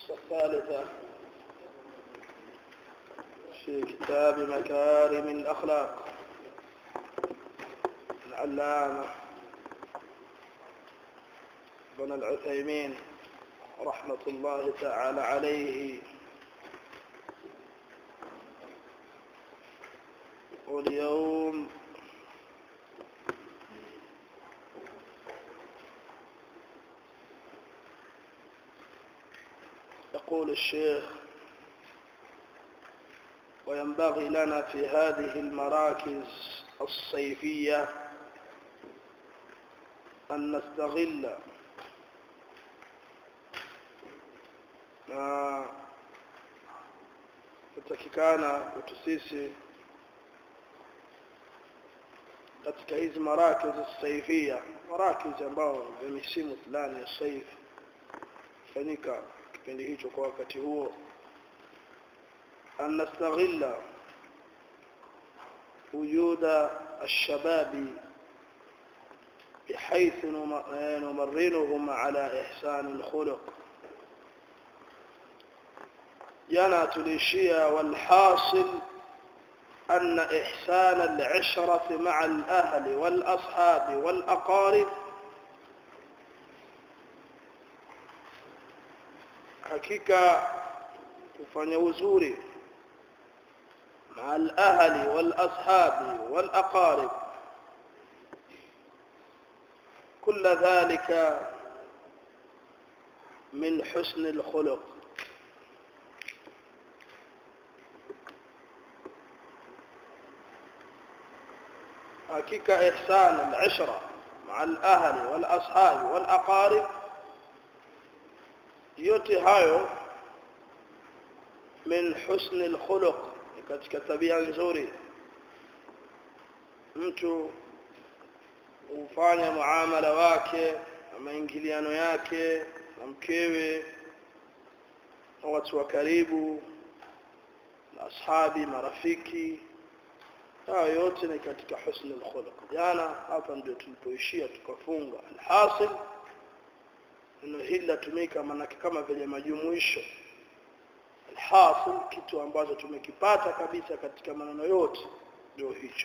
الثالثة في كتاب مكارم الأخلاق العلامة ابن العثيمين رحمة الله تعالى عليه واليوم يقول الشيخ وينبغي لنا في هذه المراكز الصيفية أن نستغل na kutakikana kwetu sisi katika hizi marakiz saifia marakiz ambao vya misimu fulani ya saif fanyika kipindi hicho kwa wakati huo an nastaghilla wujuda الشباب بحيث نمرنهم على إحسان الخلق jana tulishia walhasil أن إحسان العشرة مع الأهل والأصحاب والأقارب hakika kufanya uzuri مع الأهل والأصحاب والأقارب كل ذلك من حسن الخلق hakika ihsan al-ishra ma'a al-ahli wal-ashabi wal-aqarib yote hayo min husn al-khuluq katika tabia nzuri mtu ufanya muamala wake na maingiliano yake na mkewe na watu wa karibu na ashabi marafiki hayo yote ni katika husn al-khuluq jana hapa ndio tulipoishia tukafunga alhasil neno hili latumika maanake kama vile majumuisho alhasil kitu ambacho tumekipata kabisa katika maneno yote ndio hicho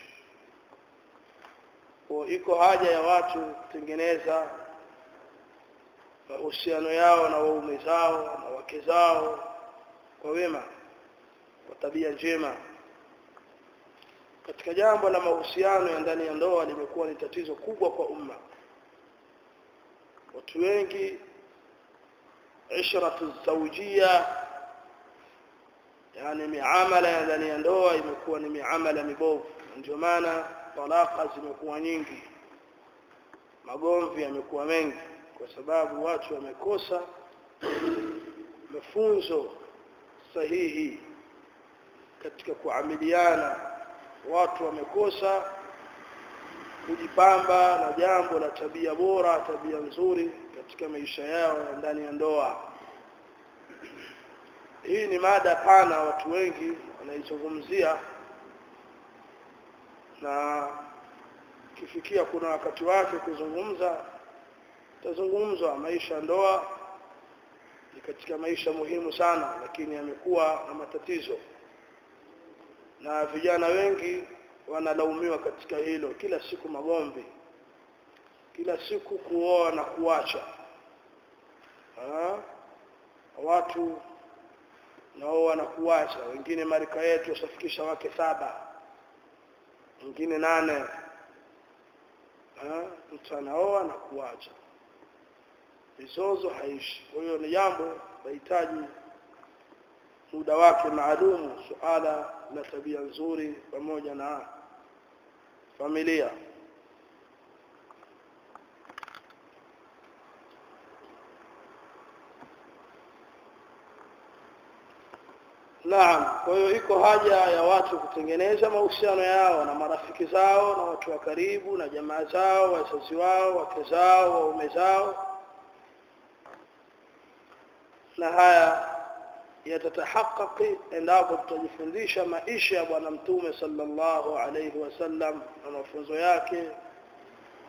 kwa iko haja ya watu kutengeneza mahusiano yao na waume zao na wake zao kwa wema kwa tabia njema katika jambo la mahusiano ya ndani ya ndoa limekuwa ni tatizo kubwa kwa umma watu wengi ishratu zawjia yani miamala ya ndani ya ndoa imekuwa ni miamala mibovu ndio maana talaka zimekuwa nyingi magomvi yamekuwa mengi kwa sababu watu wamekosa mafunzo sahihi katika kuamiliana watu wamekosa kujipamba na jambo la tabia bora tabia nzuri katika maisha yao ya ndani ya ndoa hii ni mada pana watu wengi wanaizungumzia na kifikia kuna wakati wake kuzungumza tazungumzwa maisha ya ndoa ni katika maisha muhimu sana lakini yamekuwa na matatizo na vijana wengi wanalaumiwa katika hilo kila siku magomvi kila siku kuoa na kuacha ha? watu naoa na kuacha wengine marika yetu wasafikisha wake saba wengine nane ha? mtu anaoa na kuacha mizozo haishi kwa hiyo ni jambo lahitaji muda wake maalumu suala la tabia nzuri pamoja na familia Naam, kwa hiyo iko haja ya watu kutengeneza mahusiano yao na marafiki zao na watu wa karibu na jamaa zao, wazazi wao, wake zao, waume zao. Na haya yatatahaqaqi endapo tutajifundisha maisha ya bwana mtume sallallahu alayhi wasallam na mafunzo yake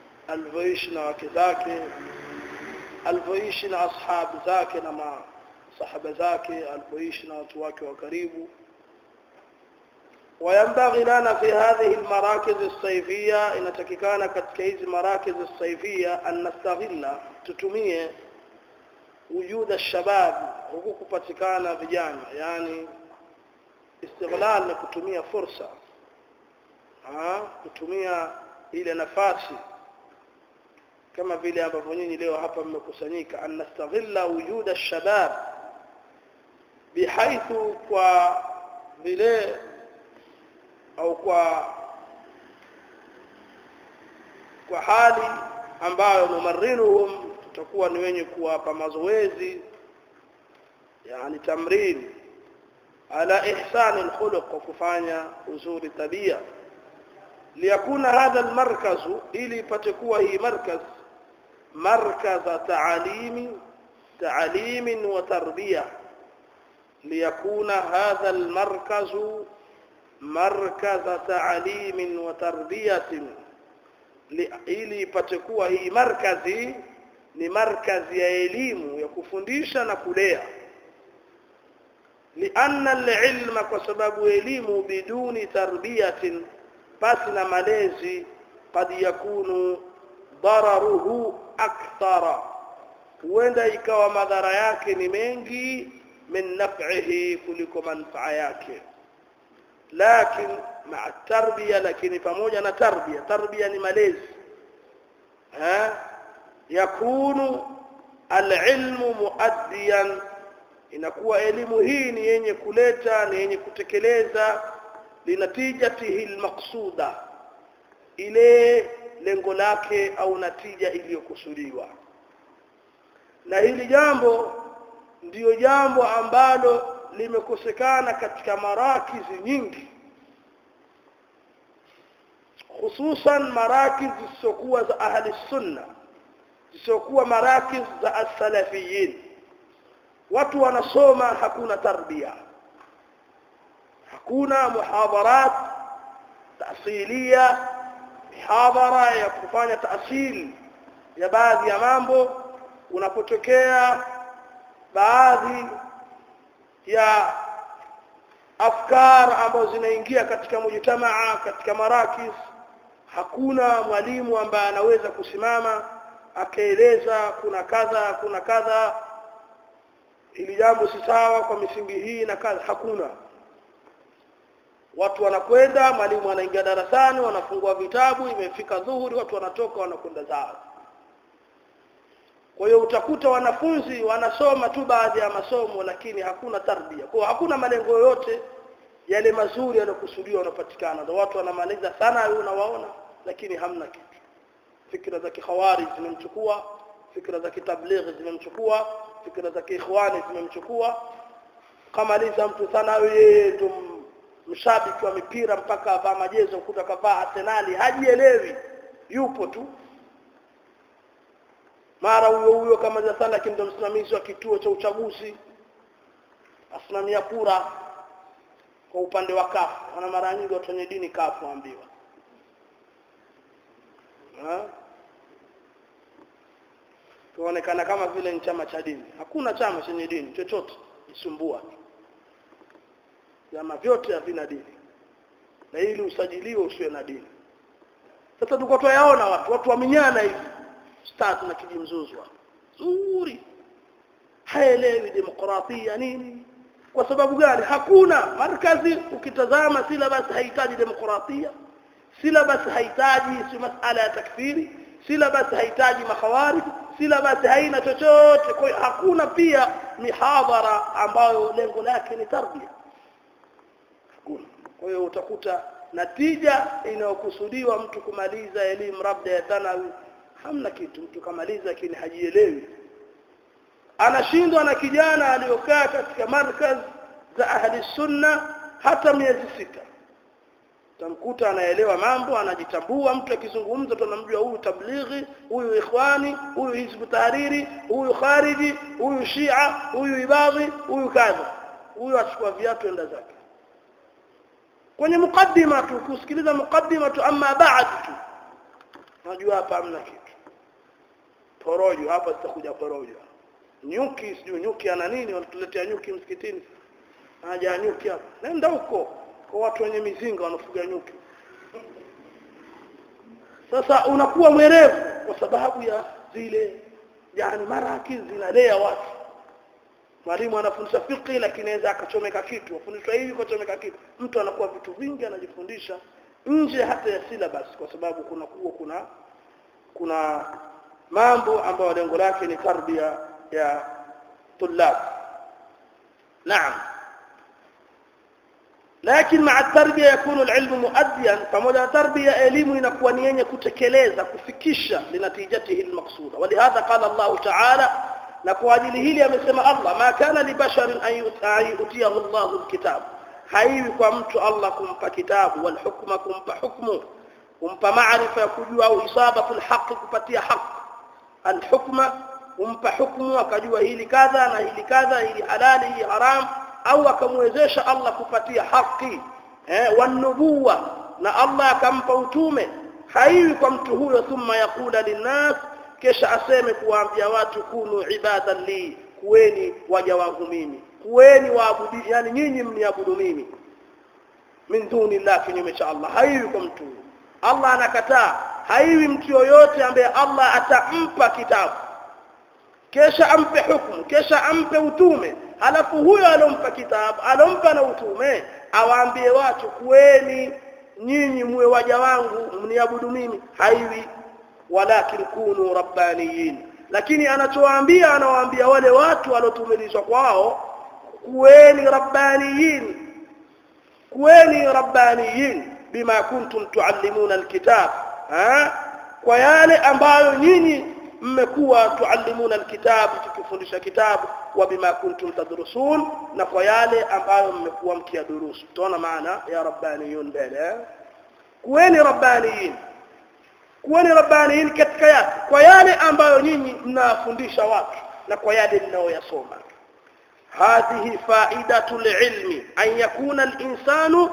alivyoishi na wake zake alivyoishi na ashabu zake na sahaba zake alipoishi na watu wake wa karibu وينبغي لنا في هذه المراكز الصيفية إن تكيكانا كتكيز مراكز الصيفية أن نستغل تتمية وجود الشباب huku kupatikana vijana yani istighlal ni kutumia fursa ha? kutumia ile nafasi kama vile ambavyo nyinyi leo hapa mmekusanyika an nastaghilla wujuda shabab bihaithu kwa vile au kwa kwa hali ambayo numarinuhum tutakuwa ni wenye kuwapa mazoezi yani tamrin ala ihsani alkhuluq wa kufanya uzuri tabia liyakuna hadha almarkaz ili ipate kuwa hii markaz markaz taalimi تعليم وتربيه ليكون هذا المركز مركز تعليم وتربيه ili ipate kuwa hii markazi ni markazi ya elimu ya kufundisha na kulea lianna alilma kwa sababu elimu biduni tarbiyatin basi na malezi kad yakunu dararuhu akthara huenda ikawa madhara yake ni mengi min naf'ihi kuliko manfaa yake lakin maa tarbiya lakini pamoja na tarbiya tarbiya ni malezi ha yakunu alilmu muaddiyan inakuwa elimu hii ni yenye kuleta ni yenye kutekeleza linatijatihi almaqsuda ile lengo lake au natija iliyokusudiwa na hili jambo ndiyo jambo ambalo limekosekana katika marakizi nyingi hususan marakiz zisizokuwa za ahli sunna zisizokuwa marakiz za as-salafiyin watu wanasoma hakuna tarbia hakuna muhadharat taasilia mihadhara ya kufanya taasili ya baadhi ya mambo unapotokea baadhi ya afkar ambazo zinaingia katika mujtamaa katika marakis hakuna mwalimu ambaye anaweza kusimama akaeleza kuna kadha kuna kadha ili jambo si sawa kwa misingi hii na kadha hakuna watu wanakwenda mwalimu anaingia darasani wanafungua vitabu imefika dhuhuri watu wanatoka wanakwenda zao kwa hiyo utakuta wanafunzi wanasoma tu baadhi ya masomo lakini hakuna tarbia kwa hakuna malengo yoyote yale mazuri yanayokusudiwa yanapatikana ndio watu wanamaliza sana wewe unawaona lakini hamna kitu fikra za kikhawarij zimemchukua fikra za kitablighi zimemchukua fikra za kiikhwani zimemchukua kamaliza mtu sana yeye ndo mshabiki wa mipira mpaka avaa majezo kuta kavaa Arsenali hajielewi yupo tu mara huyo huyo kama sana lakini ndo msimamizi wa kituo cha uchaguzi asimamia kura kwa upande wa kafu wana mara nyingi watu wenye dini kafu waambiwa tuonekana kama vile ni chama cha dini hakuna chama chenye dini chochote isumbua vyama vyote havina dini na ili usajiliwe usiwe na dini sasa tulikuwa tuyaona watu watu waminyana hivi start na kijimzuzwa zuri haelewi demokrasia nini kwa sababu gani hakuna markazi ukitazama syllabus haihitaji demokrasia syllabus haihitaji si masala ya takfiri syllabus haihitaji makhawarij syllabus haina chochote kwa hiyo hakuna pia mihadhara ambayo lengo lake ni tarbia hakuna kwa hiyo utakuta natija inayokusudiwa mtu kumaliza elimu labda ya thanawi hamna kitu mtu kamaliza lakini hajielewi anashindwa na kijana aliyokaa katika markaz za ahli sunna hata miezi sita tamkuta anaelewa mambo anajitambua mtu akizungumza tunamjua huyu tablighi huyu ikhwani huyu hizbu tahariri huyu khariji huyu shia huyu ibadhi huyu kadha huyu achukua viatu enda zake kwenye mukaddima tu kusikiliza mukaddima tu ama baad tu unajua hapa hamna kitu porojo hapa zitakuja porojo nyuki sijui nyuki ana nini wanatuletea nyuki msikitini haja nyuki hapa nenda huko kwa watu wenye mizinga wanafuga nyuki sasa unakuwa mwerevu kwa sababu ya zile yani maraki zinalea watu mwalimu anafundisha fiqh lakini anaweza akachomeka kitu afundishwa hivi akachomeka kitu mtu anakuwa vitu vingi anajifundisha nje hata ya syllabus kwa sababu kuna kuwa kuna kuna mambo ambayo lengo lake ni tarbia ya tulab naam lakini maa tarbia yakunu alilmu muaddiyan pamoja na tarbia elimu inakuwa ni yenye kutekeleza kufikisha linatijatihi almaqsuda walihadha qala Allah ta'ala na kwa ajili hili amesema Allah ma kana li basharin an yutiyahu Allah alkitab haiwi kwa mtu Allah kumpa kitabu wal hukma kumpa hukmu kumpa maarifa ya kujua au isabatu alhaq kupatia haq alhukma kumpa hukmu akajua hili kadha na hili kadha hili halali hili haram au akamwezesha Allah kupatia haki eh wanubuwa na Allah akampa utume haiwi kwa mtu huyo thumma yakula linnas kisha aseme kuwaambia watu kunu ibadan li kuweni waja wangu mimi kuweni waabudi yani nyinyi mniabudu mimi min duni llah kinyume cha Allah haiwi kwa mtu huyo Allah anakataa haiwi mtu yoyote ambaye Allah atampa kitabu kesha ampe hukumu kesha ampe utume halafu huyo alompa kitabu alompa na utume awaambie watu kuweni nyinyi muwe waja wangu mniabudu mimi haiwi walakin kunu rabbaniyin lakini anachowaambia anawaambia wale watu waliotumilizwa kwao kuweni rabbaniyin kuweni rabbaniyin bima kuntum tuallimuna alkitab ha kwa yale ambayo nyinyi mmekuwa tuallimuna alkitab tukifundisha kitabu wa bima kuntum tadrusun na kwa yale ambayo mmekuwa mkiadurusu tuona maana ya rabbaniyun mbele kuweni rabbaniyin kuweni rabbaniyin katika yake kwa yale ambayo nyinyi mnafundisha watu na kwa yale mnaoyasoma هذه فائدة العلم أن يكون الإنسان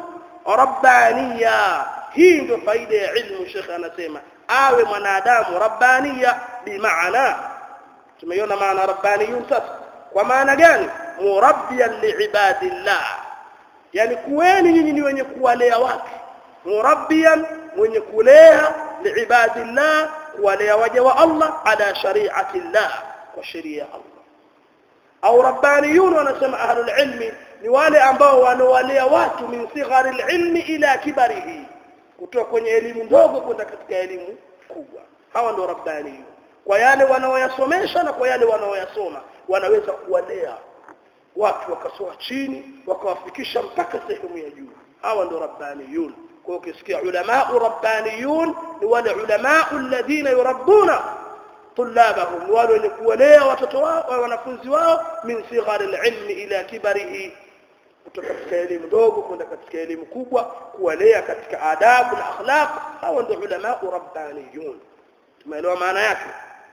ربانيا hii ndio faida ya ilmu shekhe anasema awe mwanadamu rabbania bimaana tumeiona maana rabbaniyun sasa kwa maana gani murabbiyan liibadillah yani kuweni nyinyi ni wenye kuwalea watu murabbiyan mwenye kulea liibadillah kuwalea waja wa Allah ala shari'ati llah kwa sheria ya Allah au rabbaniyun wanasema ahlul ilmi ni wale ambao wanawalea watu min sighari ilmi ila kibarihi kutoka kwenye elimu ndogo kwenda katika elimu kubwa hawa ndio rabbaniyun kwa yale wanaoyasomesha na kwa yale wanaoyasoma wanaweza kuwalea watu wakasoma chini wakawafikisha mpaka sehemu ya juu hawa ndio rabbaniyun kwa ukisikia ulama rabbaniyun ni wale ulama alladhina yurabbuna طلابهم wale wenye kuwalea watoto wao wanafunzi wao min sighari alilmi ila kibarihi kutoka katika elimu ndogo kwenda katika elimu kubwa kuwalea katika adabu na akhlaq hawa ndio ulama rabbaniyun tumeelewa maana yake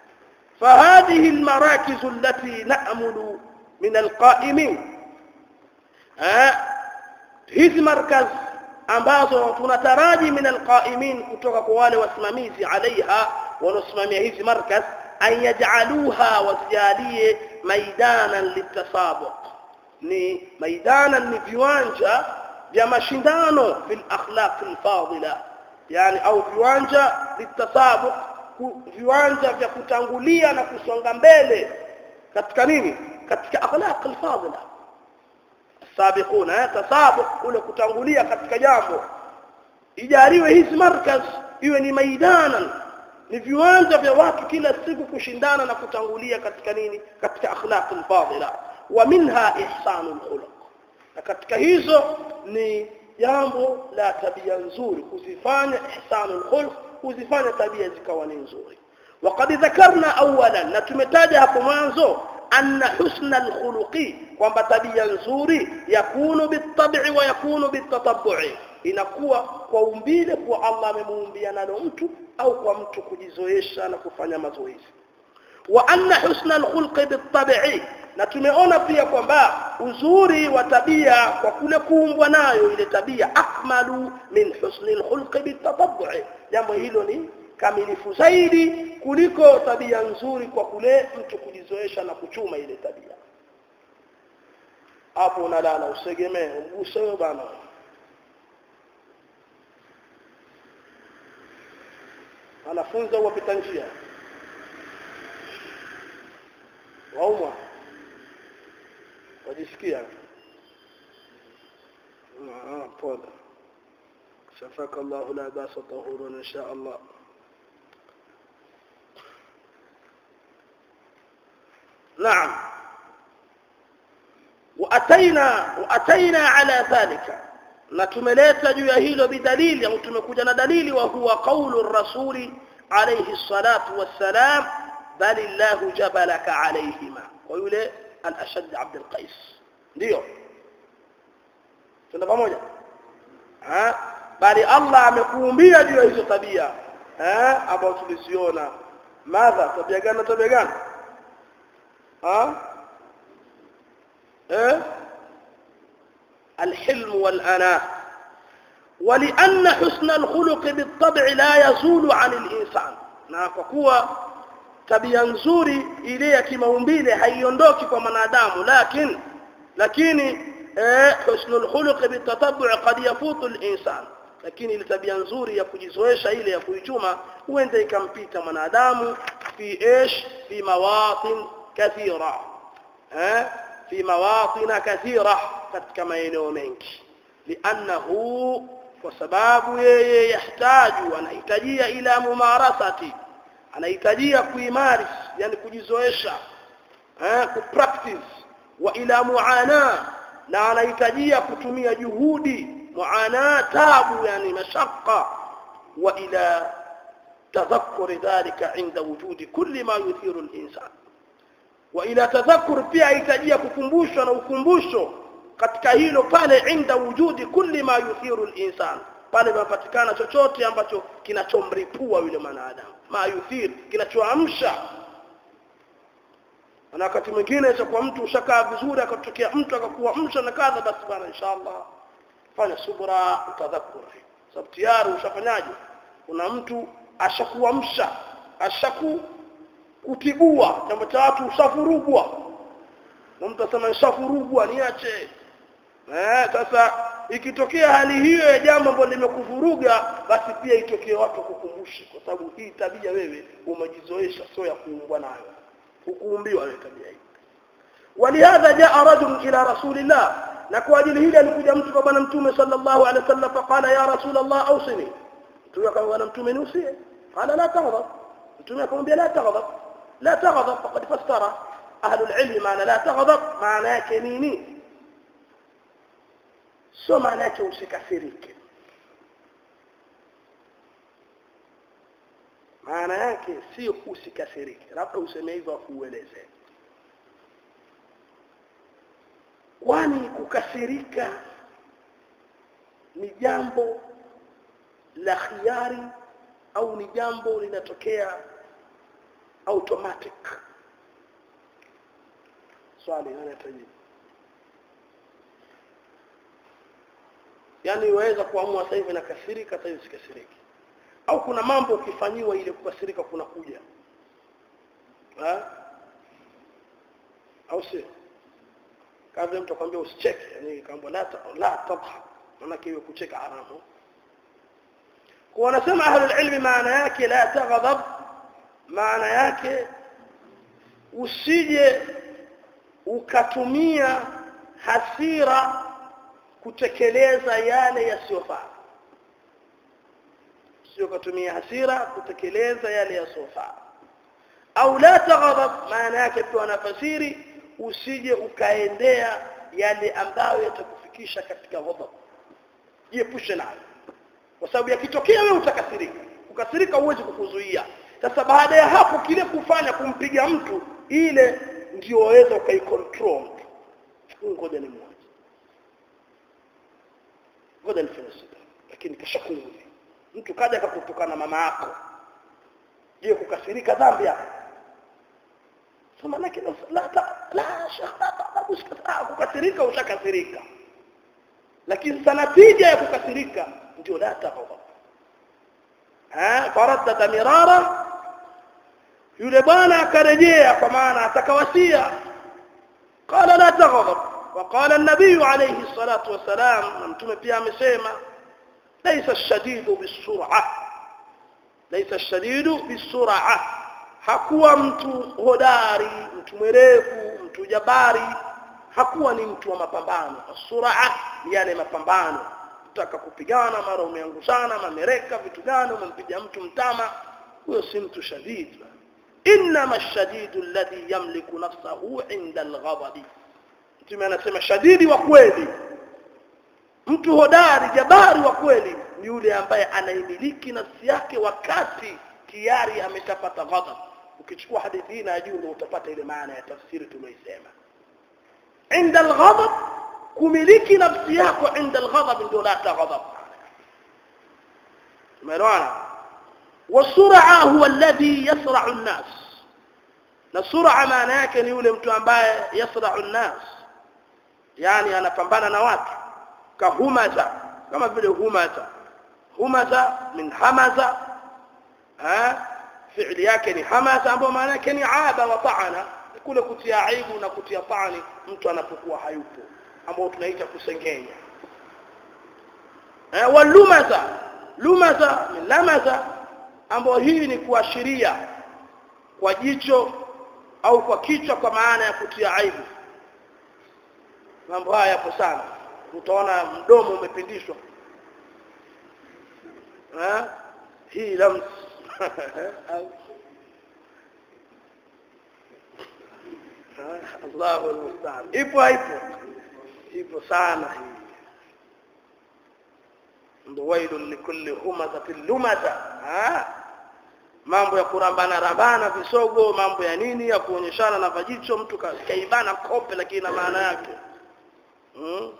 فهذه المراكز التي نأمل من القائمين hizi markaz ambazo tunataraji min alqaimin kutoka kwa wale wasimamizi alaiha wanaosimamia hizi markaz an yaj'aluha wasijalie maidanan litasabuq ni maidanan ni viwanja vya mashindano fil akhlaq alfadila yani au viwanja litasabuq viwanja vya kutangulia na kusonga mbele katika nini katika akhlaq alfadila sabiquna tasabuq kule kutangulia katika jambo ijaliwe hizi markaz iwe ni maidanan ni viwanja vya watu kila siku kushindana na kutangulia katika nini katika akhlaq alfadila wa minha ihsanul khuluq na katika hizo ni jambo la tabia nzuri kuzifanya ihsanul khuluq kuzifanya tabia zikawa ni nzuri وقد ذكرنا اولا na tumetaja hapo mwanzo anna husna alkhuluqi kwamba tabia nzuri yakunu bitab'i wa yakunu bitatabbu'i inakuwa kwa umbile kwa Allah amemuumbia nalo mtu au kwa mtu kujizoesha na kufanya mazoezi wa anna husna alkhulqi bitab'i na tumeona pia kwamba uzuri wa tabia kwa kule kuumbwa nayo ile tabia akmalu min husni alkhulqi bitatabbu'i jambo hilo ni kamilifu zaidi kuliko tabia nzuri kwa kule mtu kujizoesha na kuchuma ile tabia hapo unalala usegemee uguse wewe bana anafunza wapita njia waumwa wajisikia ah pole شفاك الله لا باس طهور ان شاء الله نعم واتينا واتينا على ذلك na tumeleta juu ya hilo bidalili au tumekuja na dalili wa huwa qaulu rasuli alayhi salatu wassalam bal illahu jabalaka alayhima kwa yule al-ashad abd al-qais ndio tuna pamoja ha bali Allah amekuumbia juu ya hizo tabia eh ambazo tuliziona madha tabia gani na tabia gani ha eh الحلم والأناة ولأن حسن الخلق بالطبع لا يزول عن الإنسان na kwa kuwa tabia nzuri ile ya kimaumbile haiondoki kwa mwanadamu lakini lakini eh husnul khuluq bitatabu' qad yafutu al-insan lakini ile tabia nzuri ya kujizoesha ile ya kuichuma huenda ikampita mwanadamu fi ish fi mawatin kathira eh fi mawatin kathira katika maeneo mengi liannahu kwa sababu yeye yahtaju anahitajia ila mumarasati anahitajia kuimaris yani kujizoesha eh kupractice wa ila muana na anahitajia kutumia juhudi muana tabu yani mashaqqa wa ila tadhakkur dhalika inda wujudi kulli ma yuthiru al-insan wa ila tadhakkur pia ahitajia kukumbushwa na ukumbusho katika hilo pale inda wujudi kulli ma yuthiru al-insan pale panapatikana chochote ambacho kinachomripua yule mwanadamu ma yuthir kinachoamsha na wakati mwingine cha kwa mtu ushakaa vizuri akatokea mtu akakuamsha na kadha basi bana inshallah fanya subra utadhakur sababu tayari ushafanyaje kuna mtu ashakuamsha ashaku kutibua jambo cha watu ushafurugwa na mtu asema nishafurugwa niache eh sasa ikitokea hali hiyo ya jambo ambalo limekuvuruga basi pia itokee watu kukumbusha kwa sababu hii tabia wewe umejizoesha sio ya kuumbwa nayo hukuumbiwa wewe tabia hii ولهذا جاء رجل الى رسول الله na kwa ajili hili alikuja mtu kwa bwana mtume sallallahu alaihi wasallam faqala ya rasul allah awsini mtume akamwambia bwana mtume niusie qala la taghdab mtume akamwambia la taghdab la taghdab faqad fassara ahlu alilm maana la taghdab maana yake nini sio maana yake usikasirike maana yake sio usikasirike labda useme hivyo akueleze kwani kukasirika ni jambo la khiari au ni jambo linatokea automatic swali anatajibu yani waweza kuamua sasa hivi nakasirika sasa hivi sikasiriki au kuna mambo ukifanyiwa ile kukasirika kuna kuja ha? au sio kabla mtu akwambia usicheke yani kaambia la la tabha maana kiwe kucheka haramu kwa wanasema ahlul ilmi maana yake la taghdab maana yake usije ukatumia hasira kutekeleza yale yasiyofaa sio kutumia hasira kutekeleza yale yasiyofaa au la taghdab maana yake pia wanafasiri usije ukaendea yale ambayo yatakufikisha katika ghadhab jiepushe nayo kwa sababu yakitokea wewe utakasirika ukasirika huwezi kukuzuia sasa baada ya hapo kile kufanya kumpiga mtu ile ndio waweza ukaicontrol ngoja ni mmoja ngoja nifanye sita lakini kashakuudhi mtu kaja akakutukana mama yako je kukasirika dhambi hapo so manake la ta la shahada usikata kukasirika ushakasirika lakini sana tija ya kukasirika ndio la taghdab eh faraddada mirara yule bwana akarejea kwa maana atakawasia qala la taghdab وقال النبي عليه الصلاة والسلام متوم pia amesema ليس الشديد بالسرعة ليس الشديد بالسرعة hakuwa mtu hodari mtu mwerevu mtu jabari hakuwa ni mtu wa mapambano suraa ni yale mapambano utaka kupigana mara umeangushana mamereka vitu gani umempiga mtu mtama huyo si mtu shadid inma shadidu alladhi yamliku nafsahu inda alghadabi mtume anasema shadidi wa kweli mtu hodari jabari wa kweli ni yule ambaye anaimiliki nafsi yake wakati tayari ameshapata ghadab ukichukua hadithi hii na juu ndio utapata ile maana ya tafsiri tuloisema inda alghadab kumiliki nafsi yako inda alghadab ndio la taghadab umeelewana wasur'a huwa alladhi yasra'u an-nas na sur'a maana yake ni yule mtu ambaye yasra'u an-nas yani anapambana na watu kahumaza kama vile humaza humaza min hamaza ha fi'li yake ni hamaza ambayo maana yake ni aba wa ta'ana kule kutia aibu na kutia tani mtu anapokuwa hayupo ambao tunaita kusengenya eh walumaza lumaza min lamaza ambayo hii ni kuashiria kwa jicho au kwa kichwa kwa maana ya kutia aibu mambo haya yapo sana utaona mdomo umepindishwa eh hii lams Allahu almusta'an ipo ipo ipo sana hii ndo wailun likulli humazatin lumaza mambo ya kurambana rambana visogo mambo ya nini ya kuonyeshana na vajicho mtu kaibana kope lakini na maana yake hmm?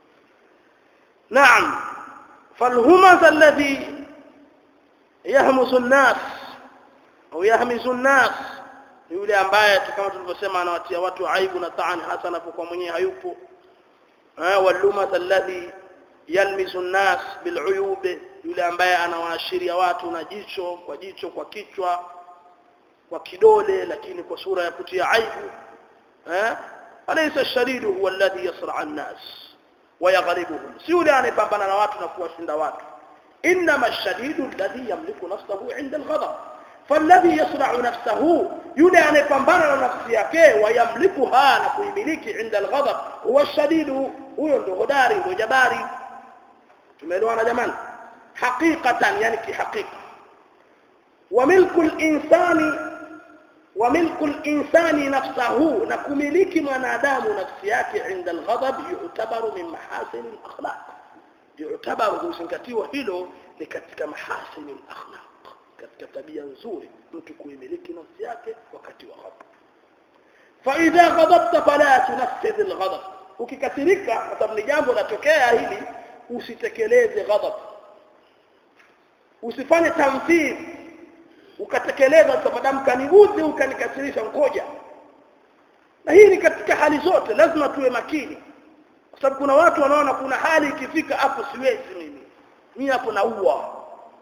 naam فالهمز الذي يهمس الناس au yahmizu الناس yule ambaye kama tulivyosema anawatia watu aibu na taani hasa anapokuwa mwenyewe hayupo eh walumat alladhi yalmizu an-nas bil'uyub yule ambaye anawaashiria watu na jicho kwa jicho kwa kichwa kwa kidole lakini kwa sura ya kutia aibu eh alaysa ash-shadidu huwa alladhi yasra an-nas wa yaghlibuhum si yule anayepambana na watu na kuwashinda watu inma ash-shadidu alladhi yamliku nafsahu 'inda al-ghadab فالذي يصنع نفسه يولي أن يقنبان نفسه ويملكها نكويملك عند الغضب هو الشديد هو الغداري وجباري تميلوانا جمان حقيقة يعني كي حقيقة وملك الإنسان وملك الإنسان نفسه نكملك منادام نفسيات عند الغضب يعتبر من محاسن الأخلاق يعتبر سنكتيوه هيلو لكتك محاسن الأخلاق katika tabia nzuri mtu kuimiliki nafsi yake wakati wa ghadab fa idha ghadabta fala tunaffidh alghadab ukikasirika kwa sababu ni jambo latokea hili usitekeleze ghadab usifanye tamthil ukatekeleza sababu kaniudhi ukanikasirisha ngoja na hii ni katika hali zote lazima tuwe makini kwa sababu kuna watu wanaona kuna hali ikifika hapo siwezi mimi mimi hapo naua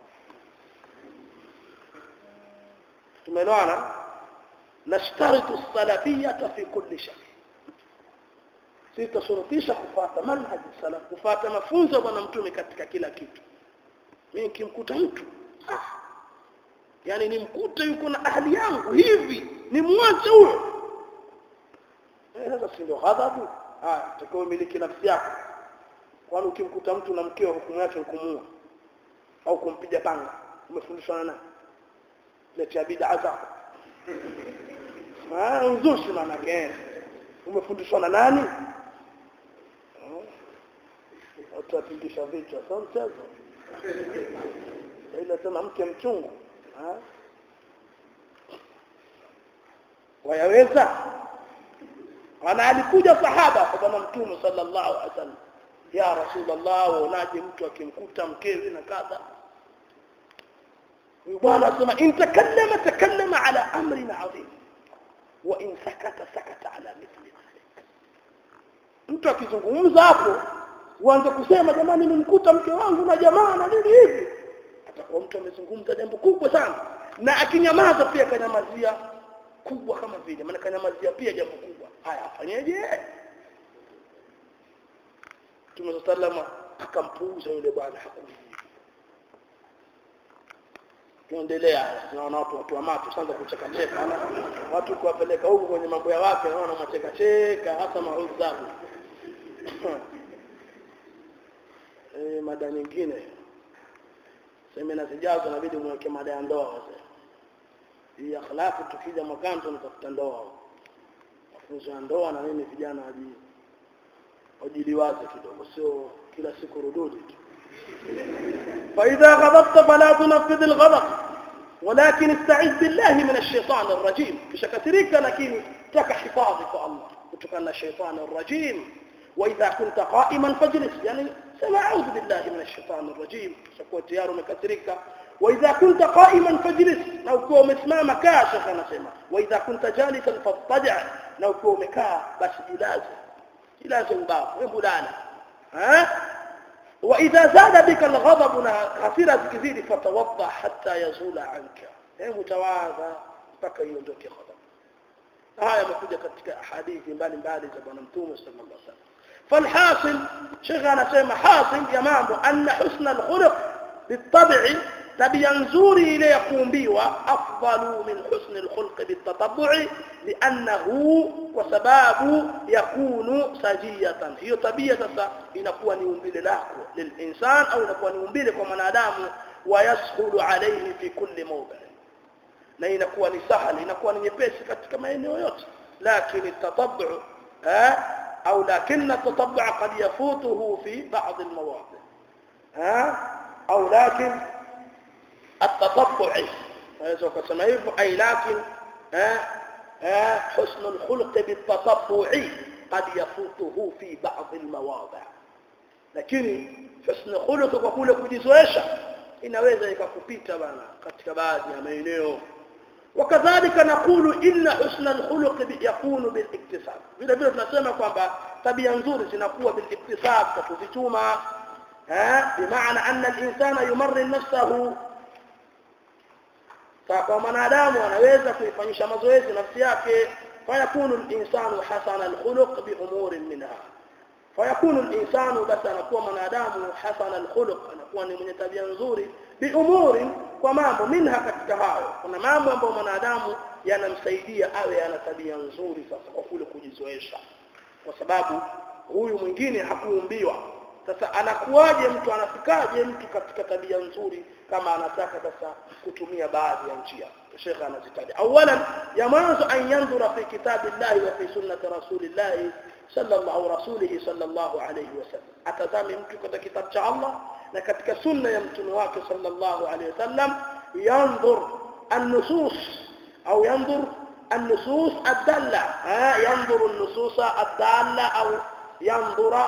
tumeelewana nashtaritu salafiyata fi kulli shay sitashurutisha kufuata manhaj salaf kufuata mafunzo ya bwana mtume katika kila kitu mimi nikimkuta mtu ah yani nimkute yuko na ahli yangu hivi nimwache huyo eh sasa si ndio ghadhabu ah takao miliki nafsi yako kwani ukimkuta mtu na mkeo hukumu yake hukumua au kumpiga panga umefundishwa na nani letea bid'a zako ah uzushi maana yake umefundishwa na nani watu watingisha vichwa sio mchezo ile sema mke mchungu wayaweza ana alikuja sahaba kwa bwana mtume sallallahu alaihi wasallam ya rasulullah waonaje mtu akimkuta mkewe na kadha bwana asema in takallama takallama ala amrin adhim wa in sakata sakata ala mithli dhalik mtu akizungumza hapo uanze kusema jamani nimkuta mke wangu na jamaa na nini hivi atakuwa mtu amezungumza jambo kubwa sana na akinyamaza pia kanyamazia kubwa kama vile maana kanyamazia pia jambo kubwa haya afanyeje Mtume sallama akampuuza yule bwana hakujibu tuendelea tunaona watu watu wa macho sasa kucheka cheka watu kuwapeleka huko kwenye mambo ya wake naona macheka cheka hasa maudhabu eh mada nyingine semina zijazo inabidi mweke mada ya ndoa wazee hii akhlaqi tukija mwakani tunatafuta ndoa mafunzo ya ndoa na nini vijana waji wajiliwaze kidogo sio kila siku rududi tu فإذا غضبت فلا تنفذ الغضب ولكن استعذ بالله من الشيطان الرجيم كشكتريك لكن تك حفاظك الله وتكن الشيطان الرجيم وإذا كنت قائما فاجلس يعني سمع أعوذ بالله من الشيطان الرجيم شكوى تيار مكتريك وإذا كنت قائما فاجلس لو كو مسمى مكا شيخنا سمع وإذا كنت جالسا فاضطجع لو كو مكا بس جلازة جلازة باب وين ها وإذا زاد بك الغضب كثيرا كثير فتوضع حتى يزول عنك هي متواضع mpaka iondoke ghadab haya yamekuja katika hadithi mbalimbali za bwana mtume sallallahu alaihi wasallam falhasil shekhe anasema hasil ya mambo anna husna alkhuluq bitab'i tabia nzuri ile ya kuumbiwa afdalu min husni alkhulq bitatabbu'i li'annahu kwa sababu yakunu sajiyatan hiyo tabia sasa inakuwa ni umbile lako lilinsan au inakuwa ni umbile kwa mwanadamu wayaskhulu alayhi fi kulli mawdi na inakuwa ni sahali inakuwa ni nyepesi katika maeneo yote lakini tatabbu au lakini tatabbu qad yafutuhu fi ba'd almawadi au lakini التطبع هذا كما يفهم أي لكن حسن الخلق بالتطبع قد يفوته في بعض المواضع lakini husn khuluq kwa kule kujizoesha inaweza ikakupita bana katika baadhi ya maeneo wakadhalika nakulu inna husna alkhuluq yakunu biliktisab vile vile tunasema kwamba tabia nzuri zinakuwa biliktisab kwa kuzituma eh bimaana anna alinsana yumarrin nafsahu kwa mwanadamu anaweza kuifanyisha mazoezi nafsi yake fayakunu al-insanu hasana al-khuluq bi umurin minha fayakunu al-insanu basi anakuwa mwanadamu hasana al-khuluq anakuwa ni mwenye tabia nzuri bi umurin kwa mambo minha katika hayo kuna mambo ambayo mwanadamu yanamsaidia awe ana tabia nzuri sasa kwa kule kujizoesha kwa sababu huyu mwingine hakuumbiwa sasa anakuwaje mtu anafikaje mtu katika tabia nzuri kama anataka sasa kutumia baadhi ya njia Sheikh anazitaja awalan ya mwanzo an yanzura fi kitabillahi wa fi sunnati rasulillahi sallallahu rasulihi sallallahu alayhi wasallam atazame mtu katika kitabu cha Allah na katika sunna ya mtume wake sallallahu alayhi wasallam yanzur an-nusus au yanzur النصوص الدالة ها ينظر النصوص الدالة أو ينظر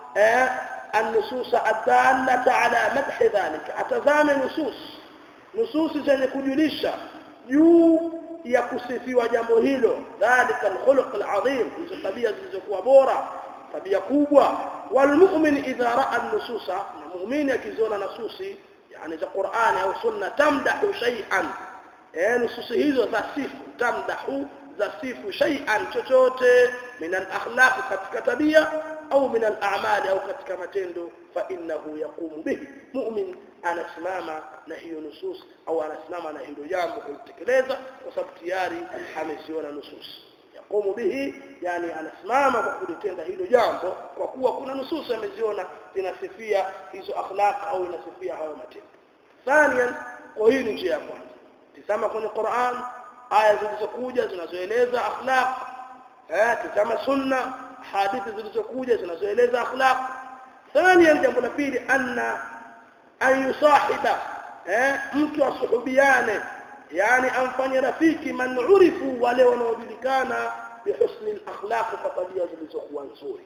النصوص الدالة على مدح ذلك أتزام نصوص نصوص zenye kujulisha juu ya kusifiwa jambo hilo dhalika alkhuluq alazim hizo tabia zilizokuwa bora tabia kubwa walmu'min idha ra'a an-nususa na muumini akiziona nasusi yani za Qur'ani au sunna tamdahu shay'an eh nususi hizo za sifu tamdahu za sifu shay'an chochote min al-akhlaq katika tabia au min al-a'mal au katika matendo fa innahu yaqumu bihi mu'min anasimama na hiyo nusus au anasimama na hilo jambo kulitekeleza kwa sababu tayari ameziona nusus yaqumu bihi yani anasimama kwa kulitenda hilo jambo kwa kuwa kuna nusus ameziona zinasifia hizo akhlaq au inasifia hayo matendo thaniyan kwa hii ni njia ya kwanza tizama kwenye Qur'an aya zilizokuja zinazoeleza akhlaq eh tizama sunna hadithi zilizokuja zinazoeleza akhlaq thania jambo la pili anna an yusahiba eh mtu asuhubiane yani amfanye rafiki man urifu wale wanaojulikana bihusni al-akhlaq kwa tabia zilizokuwa nzuri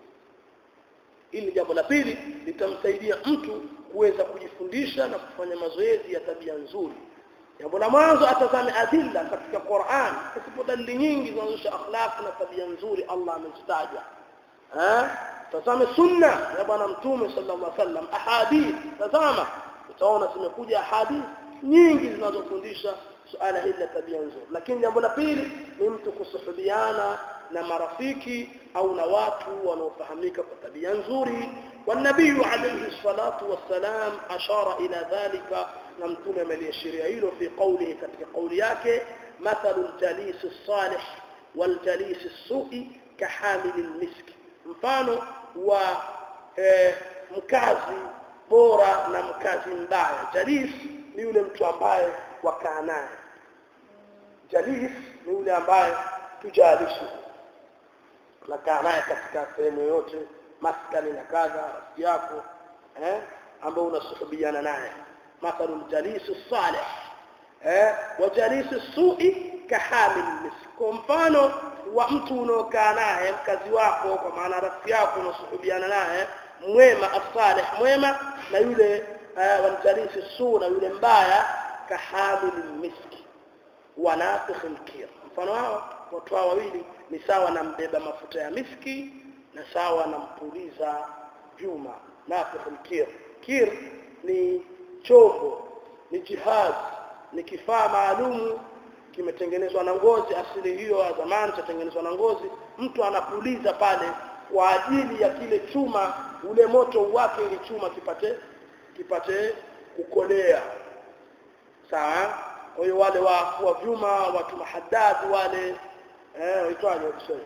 ili jambo la pili litamsaidia mtu kuweza kujifundisha na kufanya mazoezi ya tabia nzuri jambo la mwanzo atazame adilla katika Qur'an kusipo dalili nyingi zinazoonyesha akhlaq na tabia nzuri Allah amezitaja eh tazame sunna ya bwana mtume sallallahu alaihi wasallam ahadith tazama utaona zimekuja hadithi nyingi zinazofundisha suala hili la tabia nzuri lakini jambo la pili ni mtu kusuhubiana na marafiki au na watu wanaofahamika kwa tabia nzuri والنبي عليه الصلاة والسلام أشار إلى ذلك نمتون من يشير في قوله كتك قول yake مثل الجليس الصالح والجليس السوء كحامل المسك mfano wa eh, mkazi bora na mkazi mbaya jalis ni yule mtu ambaye wakaa naye jalis ni yule ambaye tujalishi unakaa naye katika sehemu yoyote maskani na kadha rafiki yako eh ambao unasuhubiana naye mathalu ljalisu salih eh wa jalisu sui kahamil misk kwa mfano wa mtu unaokaa naye mkazi wako kwa maana rafiki yako unasuhubiana naye mwema asalih mwema na yule uh, waljalisi su na yule mbaya kahamil miski wa nafikh lkir mfano hao watu hao wawili ni sawa na mbeba mafuta ya miski na sawa na mpuliza vyuma nafikh lkir kir ni chombo ni jihaz ni kifaa maalumu kimetengenezwa na ngozi asili hiyo ya zamani chatengenezwa na ngozi mtu anapuliza pale kwa ajili ya kile chuma ule moto wake ili chuma kipate kipate kukolea sawa kwa hiyo wale wa wa vyuma watu mahadadi wale eh waitwaje Kiswahili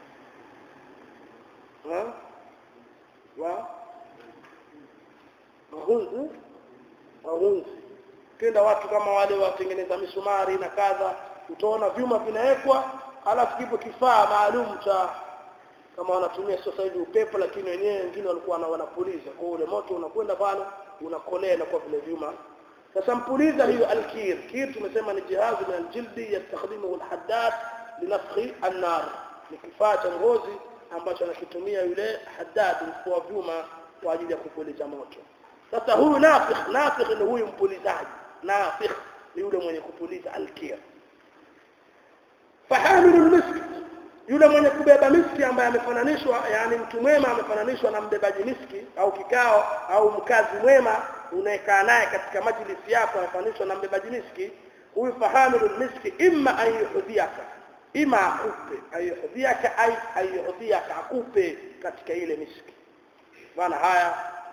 eh wa wahunzi wahunzi kenda watu kama wale watengeneza misumari na kadha utaona vyuma vinawekwa halafu kipo kifaa maalum cha kama wanatumia sasa hivi upepo lakini wenyewe wengine walikuwa wanapuliza kwa ule moto unakwenda pale unakolea na kwa vile vyuma sasa mpuliza hiyo alkir kir tumesema ni jihazi min aljildi yastakhdimuhu alhaddad linafkhi annar ni kifaa cha ngozi ambacho anakitumia yule haddad mfua vyuma kwa ajili ya kupuliza moto sasa huyu nafikh nafikh ni huyu mpulizaji nafikh ni yule mwenye kupuliza alkir fahamilu almisk yule mwenye kubeba miski ambaye amefananishwa yani mtu mwema amefananishwa na mbebaji miski au kikao au mkazi mwema unayekaa naye katika majlisi yako amefananishwa na mbebaji miski huyu fahamilu miski imma an yuhdhiaka ima akupe ayuhdhiaka ay ayuhdhiaka akupe katika ile miski bwana haya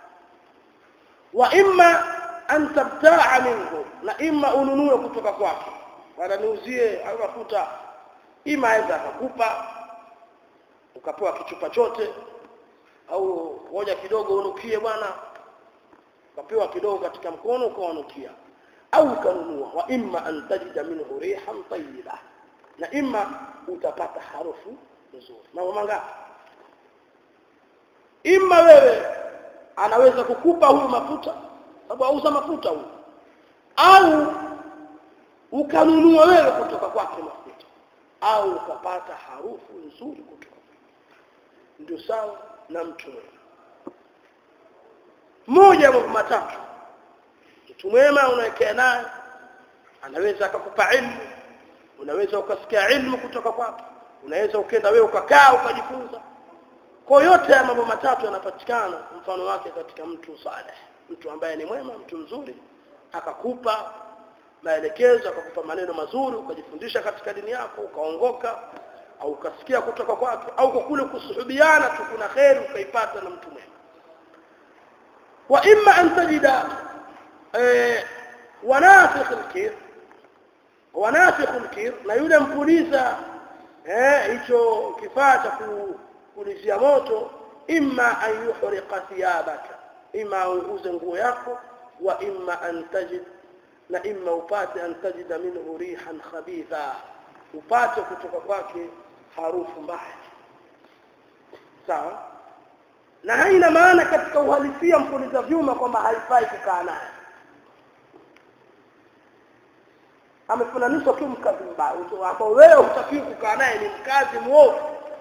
wa imma an tabtaa minhu na imma ununue kutoka kwake bwana niuzie au mafuta ima aweza akakupa ukapewa kichupa chote au ngoja kidogo unukie bwana ukapewa kidogo katika mkono ukawanukia au ukanunua wa imma an tajida minhu rihan tayyiba na imma utapata harufu nzuri mambo mangapi imma wewe anaweza kukupa huyu mafuta sababu auza mafuta huyu au ukanunua wewe kutoka kwake mafuta au ukapata harufu nzuri kutoka ndio sawa na mtu mwema moja mambo matatu mtu mwema unaekea naye anaweza akakupa ilmu unaweza ukasikia ilmu kutoka kwake unaweza ukenda wewe ukakaa ukajifunza kwa yote ya mambo matatu yanapatikana mfano wake katika mtu saleh mtu ambaye ni mwema mtu mzuri akakupa maelekezo akakupa maneno mazuri ukajifundisha katika dini yako ukaongoka au ukasikia kutoka kwake au kwa kule kusuhubiana tu kuna kheri ukaipata na mtu mwema wa imma an tajida eh, wanafikh alkir wanafikh alkir na yule mpuliza eh hicho kifaa cha kupulizia moto imma an yuhriqa thiyabaka imma aunguze nguo yako wa imma an tajid na imma upate an tajida minhu rihan khabitha upate kutoka kwake harufu mbaya sawa na haina maana katika uhalisia mpuliza vyuma kwamba haifai kukaa naye amefananishwa tu mkazi mbaya ambao wewe hutakiwi kukaa naye ni mkazi mwovu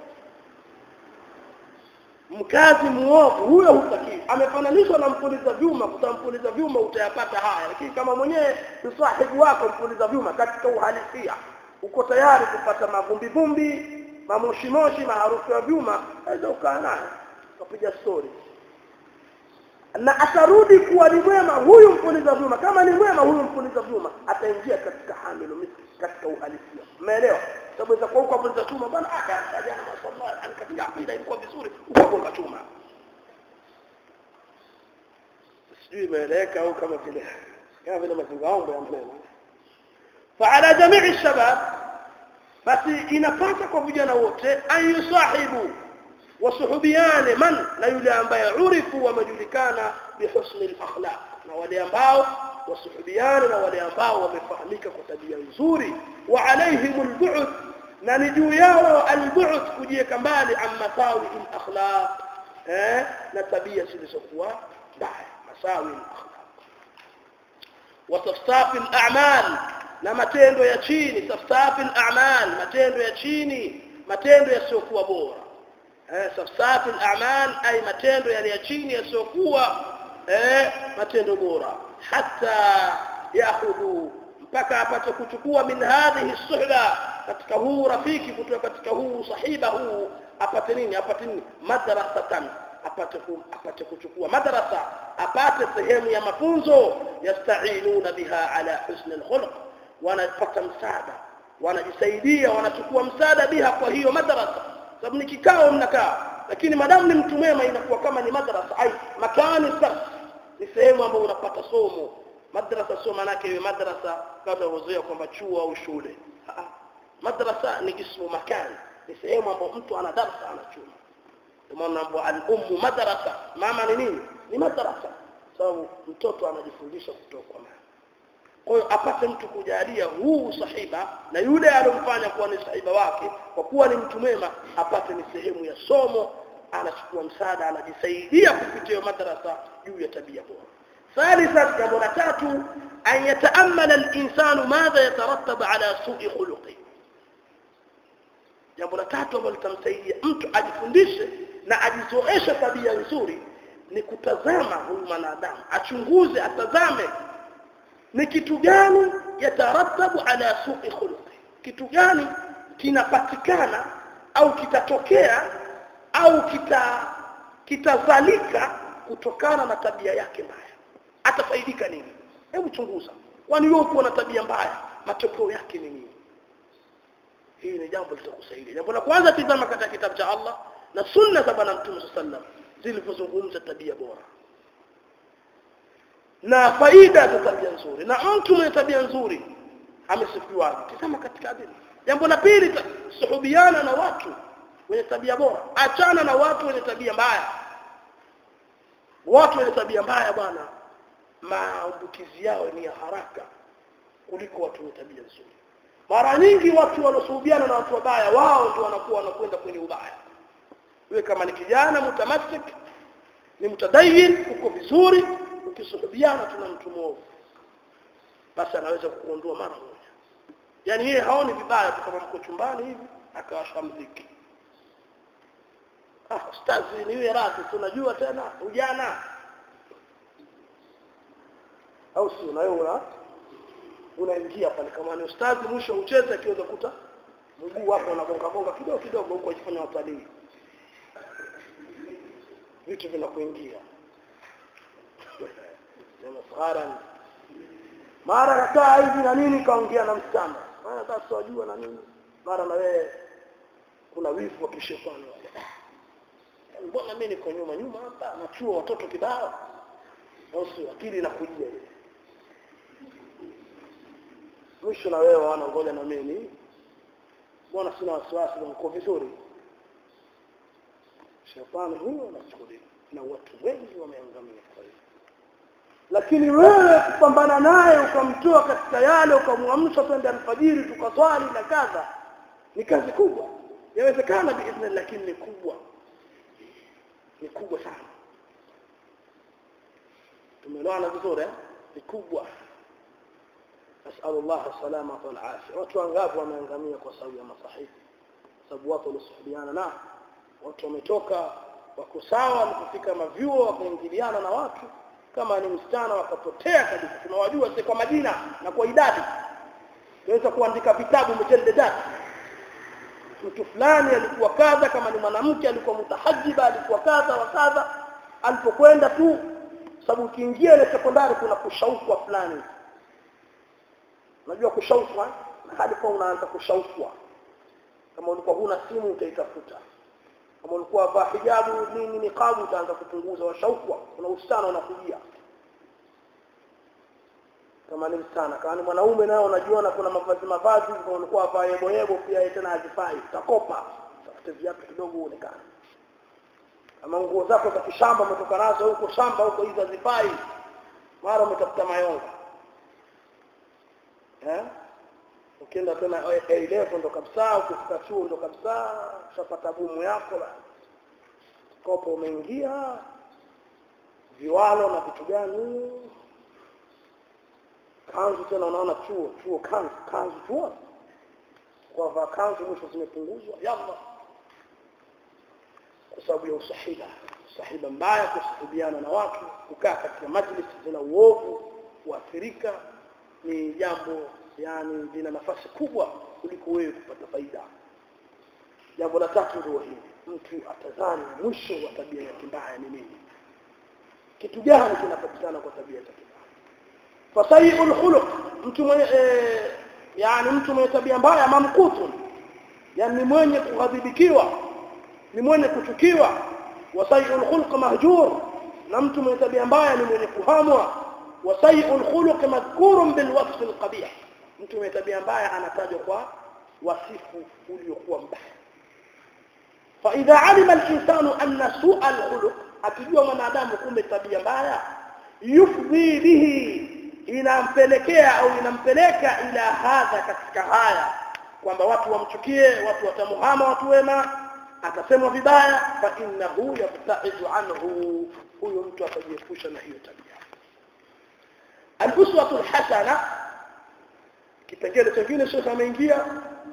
mkazi muovu huyo hutakiwi amefananishwa na mpuliza vyuma kutampuliza vyuma utayapata haya lakini kama mwenyewe ni sahibu wako mpuliza vyuma katika uhalisia uko tayari kupata mavumbi vumbi mamoshi moshi maharufu ya vyuma aweza ukaa naye ukapiga story na atarudi kuwa ni mwema huyu mpuliza vyuma kama ni mwema huyu mpuliza vyuma ataingia katika hamilu miski katika uhalisia umeelewa sababu za kwa huko mpuliza chuma bwana aka jana mashallah katika akida ilikuwa vizuri ukagonga chuma sijui imeeleweka au kama vile kama vile mazingaombo ya maneno فعلى جميع الشباب basi inapasa kwa vijana wote an yusahibu wasuhubiane man na yule ambaye urifu wamejulikana bihusni al-akhlaq na wale ambao wasuhubiane na wale ambao wamefahamika kwa tabia nzuri wa alaihim al-bu'd na ni juu yao al-bu'd kujieka mbali an masawi al-akhlaq eh na tabia zilizokuwa mbaya masawi al-akhlaq wa tafsafi al-a'mal na matendo ya chini safsafi al-a'mal matendo ya chini matendo yasiyokuwa bora eh safsafi al-a'mal ay matendo yale ya chini yasiyokuwa eh matendo bora hatta yakhudhu mpaka apate kuchukua min hadhihi suhba katika huu rafiki kutoka katika huu sahiba huu apate nini apate nini madrasatan apate ku, apate kuchukua madrasa apate sehemu ya mafunzo yastainuna biha ala husn al-khuluq wanapata msaada wanajisaidia wanachukua msaada biha kwa hiyo madrasa sababu ni kikao mnakaa lakini madamu ni mtu mwema inakuwa kama ni madrasa ai makani sasa ni sehemu ambayo unapata somo madrasa sio maana yake iwe madrasa kabla uzoea kwamba chuo au shule madrasa ni ismu makani ni sehemu ambayo mtu ana darasa anachuma ndio maana al-ummu madrasa mama ni nini ni madrasa sababu mtoto anajifundisha kutoka kwa mama kwa hiyo apate mtu kujalia huu sahiba na yule aliyomfanya kuwa ni sahiba wake kwa kuwa ni mtu mwema apate ni sehemu ya somo anachukua msaada anajisaidia kupitia madrasa juu ya tabia bora ثالثا jambo la tatu an yataammala al-insanu madha yatarattab ala su'i khuluqi jambo la tatu ambalo litamsaidia mtu ajifundishe na ajizoeshe tabia nzuri ni kutazama huyu mwanadamu achunguze atazame ni kitu gani yatarattabu ala su'i khuluqi kitu gani kinapatikana au kitatokea au kita kitazalika kutokana na tabia yake mbaya atafaidika nini hebu chunguza kwani wewe uko na tabia mbaya matokeo yake ni nini hii ni jambo litakusaidia jambo la kwanza tizama katika kitabu cha Allah na sunna za bwana mtume sallam zilivyozungumza tabia bora na faida za tabia nzuri na mtu mwenye tabia nzuri amesifiwa tazama katika adili jambo la pili suhubiana na watu wenye tabia bora achana na watu wenye tabia mbaya watu wenye tabia mbaya bwana maambukizi yao ni ya haraka kuliko watu wenye tabia nzuri mara nyingi watu wanaosuhubiana na watu wabaya wao ndio wanakuwa wanakwenda kwenye ubaya wewe kama ni kijana mutamassik ni mtadayin uko vizuri ukisuhubiana tuna mtu mwovu basi anaweza kukuondoa mara moja yani yeye haoni vibaya tu kama mko chumbani hivi akawasha mziki ah ustazi ni yeye radhi tunajua tena ujana au si unaona unaingia pale kama ni ustazi mwisho ucheze akiweza kuta mguu wako unagonga gonga kidogo kidogo huko akifanya watalii vitu vinakuingia maskhara mara kakaa hivi na nini kaongea na msichana mara sasa wajua na nini mara na wewe kuna wivu wa kishetani mbona mimi niko nyuma nyuma hapa nachua watoto kibao au si akili inakujia ile mwisho na wewe wana ngoja na mimi mbona sina wasiwasi niko vizuri shetani huyo anachukulia na watu wengi wameangamia kwa hiyo lakini wewe kupambana naye ukamtoa katika yale ukamwamsha twende alfajiri tukaswali na kadha ni kazi kubwa yawezekana biidhnillah lakini ni kubwa ni kubwa sana tumeelewana vizuri ni kubwa نسأل الله السلامة والعافية watu wangapi wameangamia kwa sababu ya masahihi sababu watu walisuhubiana na watu wametoka wako sawa walipofika mavyuo wakaingiliana na watu kama ni msichana wakapotea kabisa tunawajua si kwa majina na kwa idadi tunaweza kuandika vitabu mjeldedat mtu fulani alikuwa kadha kama ni mwanamke alikuwa mutahajiba alikuwa kadha wa kadha alipokwenda tu sababu ukiingia ile sekondari kuna kushaukwa fulani unajua kushaukwa hadi kwa unaanza kushaukwa kama ulikuwa huna simu utaitafuta kama ulikuwa vaa hijabu nini niqabu utaanza kupunguza washaukwa kuna usichana unakujia kama ni msichana kama ni mwanaume nayo unajiona kuna mavazi mavazi kama ulikuwa vaa yebo yebo pia tena hazifai utakopa tafute viatu kidogo uonekane kama nguo zako za kishamba umetoka nazo huko shamba huko hizo hazifai mara umetafuta mayonga eh ukienda tena A-level ndo kabisa ukifika chuo ndo kabisa ushapata bumu yako la kopo umeingia viwalo na vitu gani kanzu tena unaona chuo chuo kanzu kanzu chuo kwa vaa kanzu mwisho zimepunguzwa yalla kwa sababu ya usahiba usahiba mbaya kusahibiana na watu kukaa katika majlis zina uovu kuathirika ni jambo yani lina nafasi kubwa kuliko wewe kupata faida jambo la tatu ndio hili mtu atazani mwisho wa tabia yake mbaya ni nini kitu gani kinapatikana kwa tabia yake mbaya fasayiul khuluq mtu mwenye e, yani mtu mwenye tabia mbaya mamkutu yani ni mwenye kughadhibikiwa ni mwenye kuchukiwa wasayiul khuluq mahjur na mtu mwenye tabia mbaya ni mwenye kuhamwa wasayiul khuluq madhkurun bil wasf al qabih mtu mwenye tabia mbaya anatajwa kwa wasifu uliokuwa mbaya فإذا علم الإنسان أن سوء الخلق akijua mwanadamu kumbe tabia mbaya yufdhi bihi inampelekea au inampeleka ila hadha katika haya kwamba watu wamchukie watu watamuhama watu wema atasemwa vibaya fa innahu yabtaidu anhu huyo mtu atajiepusha na hiyo tabia al-uswatu al-hasana kipengele kingine shekhe ameingia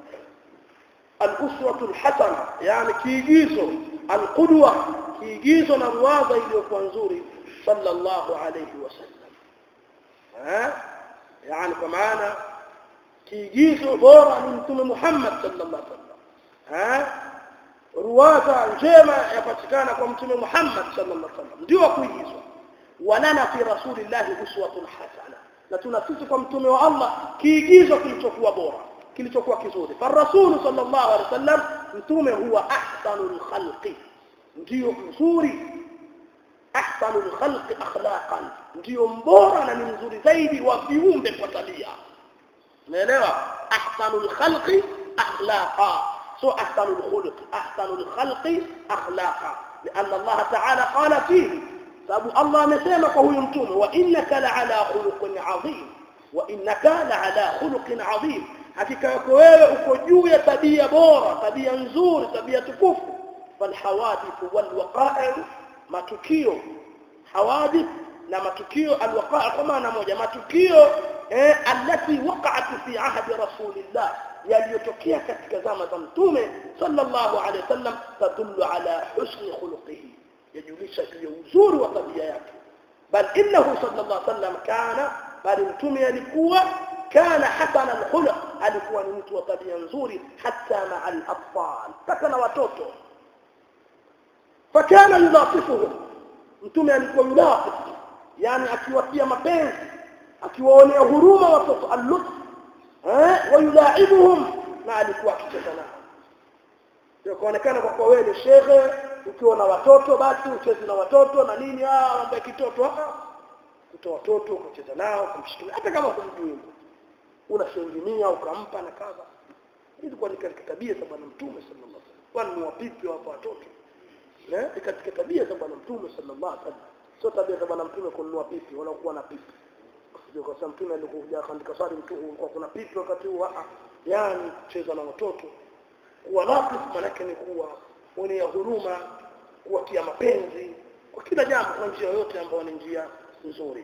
al-uswatu al-hasana yani kiigizo al-qudwa kiigizo na ruwaza iliyokuwa nzuri sallallahu alayhi wasallam eh yani kwa maana kiigizo bora ni mtume Muhammad sallallahu alaihi wasallam eh ruwaza njema yapatikana kwa mtume Muhammad sallallahu alaihi wasallam ndio kuigizwa walana fi rasulillahi uswatun hasana na tuna sisi kwa mtume wa Allah kiigizo kilichokuwa bora kilichokuwa kizuri farasulu sallallahu alaihi wasallam mtume huwa ahsanul khalqi ndio mzuri ahsanul khalqi akhlaqan ndio mbora na ni mzuri zaidi wa viumbe kwa tabia umeelewa ahsanul khalqi akhlaqa so ahsanul khuluq ahsanul khalqi akhlaqa لأن الله تعالى قال فيه sababu Allah amesema kwa huyu mtume wa innaka la'ala khuluqin adhim wa innaka la'ala khuluqin adhim hakika yako wewe uko juu ya tabia bora tabia nzuri tabia tukufu falhawadith walwaqa'i matukio hawadith na matukio alwaqa'i kwa maana moja matukio eh alati waqa'at fi ahdi rasulillah yaliyotokea katika zama za mtume sallallahu alayhi wasallam tadullu ala husni khuluqihi yajulisha juu ya uzuri wa tabia yake bal innahu sallallahu alayhi wasallam kana bali mtume alikuwa kana hasana alkhuluq alikuwa ni mtu wa tabia nzuri hata maa al-atfal mpaka na watoto fakana yulatifuhum mtume alikuwa yulatif yani akiwatia mapenzi akiwaonea huruma watoto al-lutf eh wayulaibuhum na alikuwa akicheza nao ndio kuonekana kwa kuwa wewe ni shekhe ukiwa na watoto basi ucheze na watoto na nini ah mambo ya kitoto ah kutoa watoto kucheza nao kumshikilia hata kama kumjui unashangilia ukampa na kadha ilikuwa ni katika tabia za bwana mtume sallallahu alaihi wasallam kwani ni wapipi hapa watoto eh ni katika tabia za bwana mtume sallallahu alaihi wasallam sio tabia za bwana mtume kununua pipi wala kuwa na pipi ndio kwa sababu mtume alikuja kaandika swali mtume kwa kuna pipi wakati huo ah yani kucheza na watoto kuwa latif manake ni kuwa mwenye huruma kuwatia mapenzi kwa kila jambo kwa njia yoyote ambayo ni njia nzuri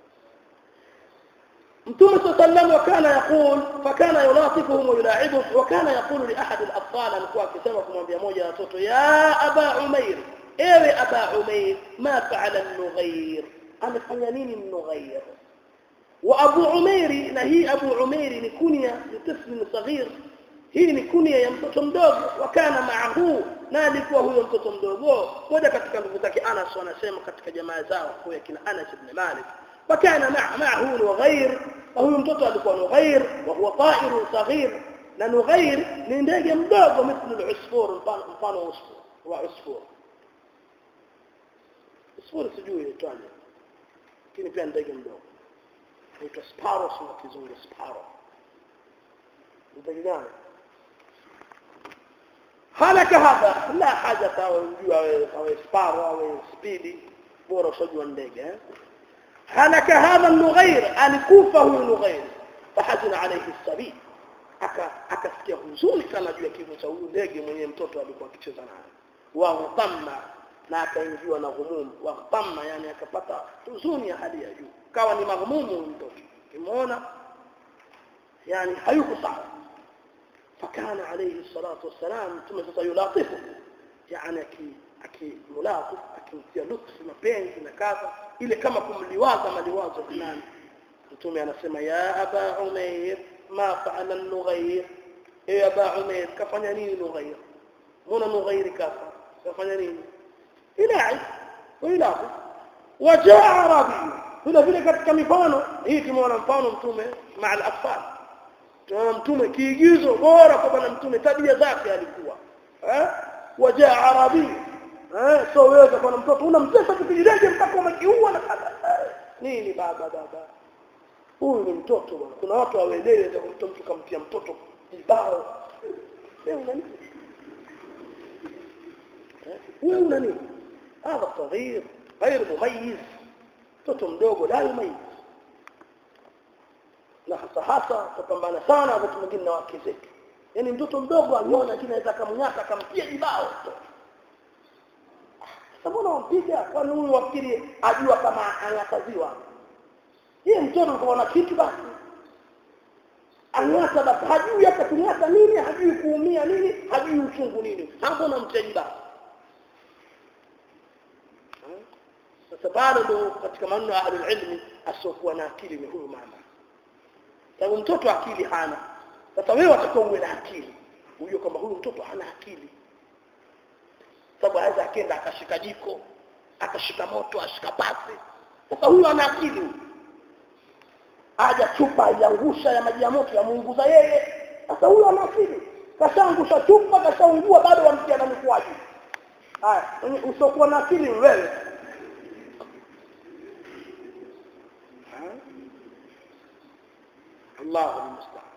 متوم صلى الله عليه وسلم وكان يقول فكان يلاطفهم ويلاعبهم وكان يقول لأحد الأطفال alikuwa akisema kumwambia moja ya watoto ya aba umair ewe aba umair ma fa'ala an-nughair amefanya nini an-nughair wa abu umair na hii abu umair ni kunya ni tifl saghir hii ni kunya ya mtoto mdogo wakana maahu na alikuwa huyo mtoto mdogo moja katika ndugu zake Anas wanasema katika jamaa zao kwa kina Anas ibn Malik wakana ma'ahu Nughair na huyo mtoto alikuwa Nughair wa huwa ta'ir saghir na Nughair ni ndege mdogo mithlu al-usfur mfano usfur wa usfur usfur sijui itwaje lakini pia ndege mdogo inaitwa sparrow kwa kizungu sparrow ndege gani هلك هذا لا حاجة أو أو سبارو أو سبيدي بورا صجوا ndege هلك هذا النغير الكوفة هو نغير فحزن عليه السبيل aka akasikia huzuni sana juu ya kifo cha huyu ndege mwenye mtoto alikuwa akicheza naye wa ghamma na akaingiwa na ghumum wa ghamma yani akapata huzuni ya hali ya juu kawa ni maghmumu huyu mtoto kimuona yani hayuko sawa فكان عليه الصلاة والسلام ثم يلاطفه يعني أكي أكي ملاطف أكي لطف mapenzi na kadha ile kama kumliwaza maliwazo fulani mtume anasema ya aba umair ma faala nughair e aba umair kafanya nini nughair mbona nughair kafa kafanya nini ilahi ويلاطف وجاء عربي vile vile katika mifano hii tumeona mfano mtume maa al-atfal tunaona mtume kiigizo bora kwa bwana mtume tabia zake alikuwa eh wajaa arabi eh so wewe kwa na mtoto unamtesa kipigileje mpaka umekiua na kadha nini baba baba huyu ni mtoto bwana kuna watu hawaelewi za kumtoa mtu kamtia mtoto kibao wewe una nini wewe una nini هذا صغير غير مميز mtoto mdogo la yumayiz na hasa hasa tupambana sana wakati mwingine na wake zetu yaani mtoto mdogo aliona lakini anaweza akamnyaka akamtia jibao sasa mbona wampiga kwani huyu wakili ajua kama anakaziwa yeye mtoto kwa kitu basi ang'ata basi hajui hata kung'ata nini hajui kuumia nini hajui uchungu nini hapo unamtia jibao sasa bado ndo katika maneno ya ahlul ilmi asiokuwa na akili ni huyu mama sababu mtoto akili hana sasa wewe watakuwa uwe na akili ujue kwamba huyu mtoto hana akili sababu aweza akenda akashika jiko akashika moto ashika pasi sasa huyu ana akili huyu aja chupa aiangusha ya maji ya moto yamuunguza yeye sasa huyu ana akili kashaangusha chupa kashaungua bado wamtia na mikuaji haya usiokuwa na akili wewe الله المستعان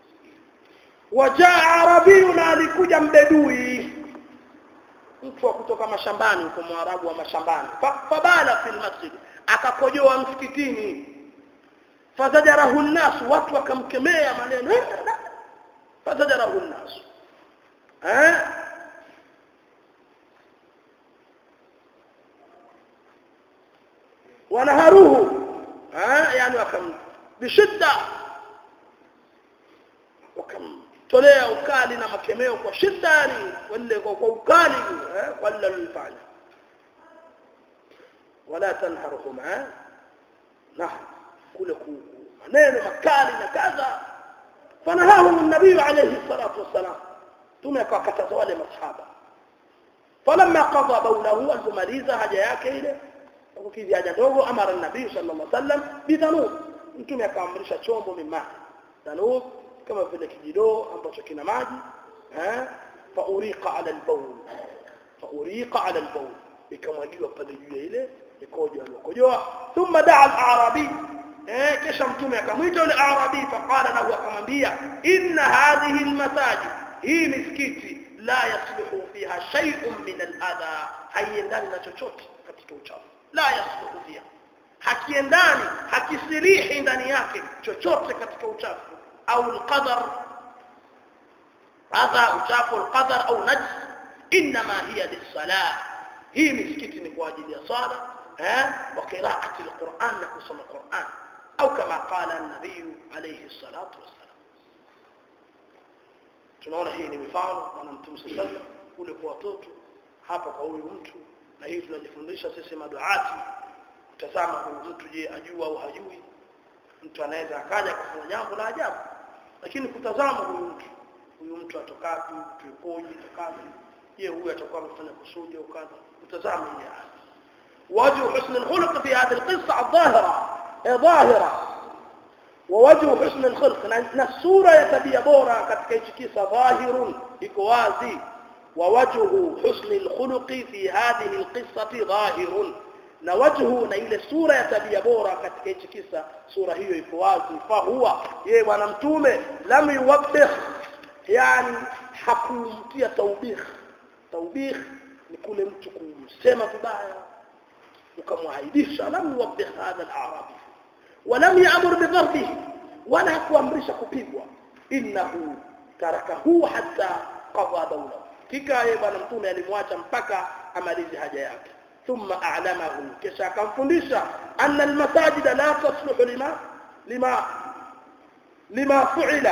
وجاء عربي alikuja mbedui mtu wa kutoka mashambani huko mwarabu wa mashambani fabala fil masjid akakojoa msikitini fazajarahu nnas watu wakamkemea maneno fazajarahu nnas eh wanaharuhu eh yani wakam bishidda wakamtolea ukali na makemeo kwa shiddani wale kwa, kwa ukali eh, wale walifanya wala tanharuhum eh na kule maneno makali na kadha fanahahum an-nabii alayhi salatu wassalam tume akawakataza wale masahaba falamma qada bawlahu alipomaliza haja yake ile kukidhi haja ndogo amara an-nabii sallallahu alayhi wasallam bidhanub mtume akaamrisha chombo mimma dhanub kama vile kijidoo ambacho kina maji eh fa uriqa ala al-bawl fa uriqa ala al-bawl ikamwagiwa pale juu ya ile ikojo aliyokojoa thumma daa al-arabi eh kisha mtume akamwita yule arabi faqala lahu akamwambia inna hadhihi al-masajid hii misikiti la yasluhu fiha shay'un min al-adha haiendani na chochote katika uchafu la yasluhu fiha hakiendani hakisirihi ndani yake chochote katika uchafu au alqadar hadha uchafu alqadar au najs inma hiya lis-salah hii misikiti ni kwa ajili ya sala eh wa qira'ati alquran na kusoma quran au kama qala an-nabiy alayhi salatu wassalam tunaona hii ni mifano na mtume sallallahu kule kwa watoto hapa kwa huyu mtu na hii tunajifundisha sisi maduati tazama huyu mtu je ajua au hajui mtu anaweza akaja kufanya jambo la ajabu lakini kutazama huyu mtu huyu mtu atokapi mtu yukoje atokapi je huyu atakuwa amefanya kusudi au kadha utazame ile aya وجه حسن الخلق في هذه القصة الظاهرة ظاهرة ووجه حسن الخلق نسورة يتبي بورا katika kisa ظاهر iko wazi ووجه حسن الخلق في هذه القصة ظاهر na wajhu na ile sura ya tabia bora katika hichi kisa sura hiyo iko wazi fa huwa yeye bwana mtume lam yuwabbih yani hakumtia taubih taubih ni kule mtu kumsema vibaya ukamwaibisha lam yuwabbih hadha al-arabi ولم يأمر بضربه ولا kuamrisha kupigwa innahu tarakahu hatta qada dawla kika yeye bwana mtume alimwacha mpaka amalize haja yake ثم أعلمه كشا كان فندشا أن المساجد لا تصلح لما لما لما فعل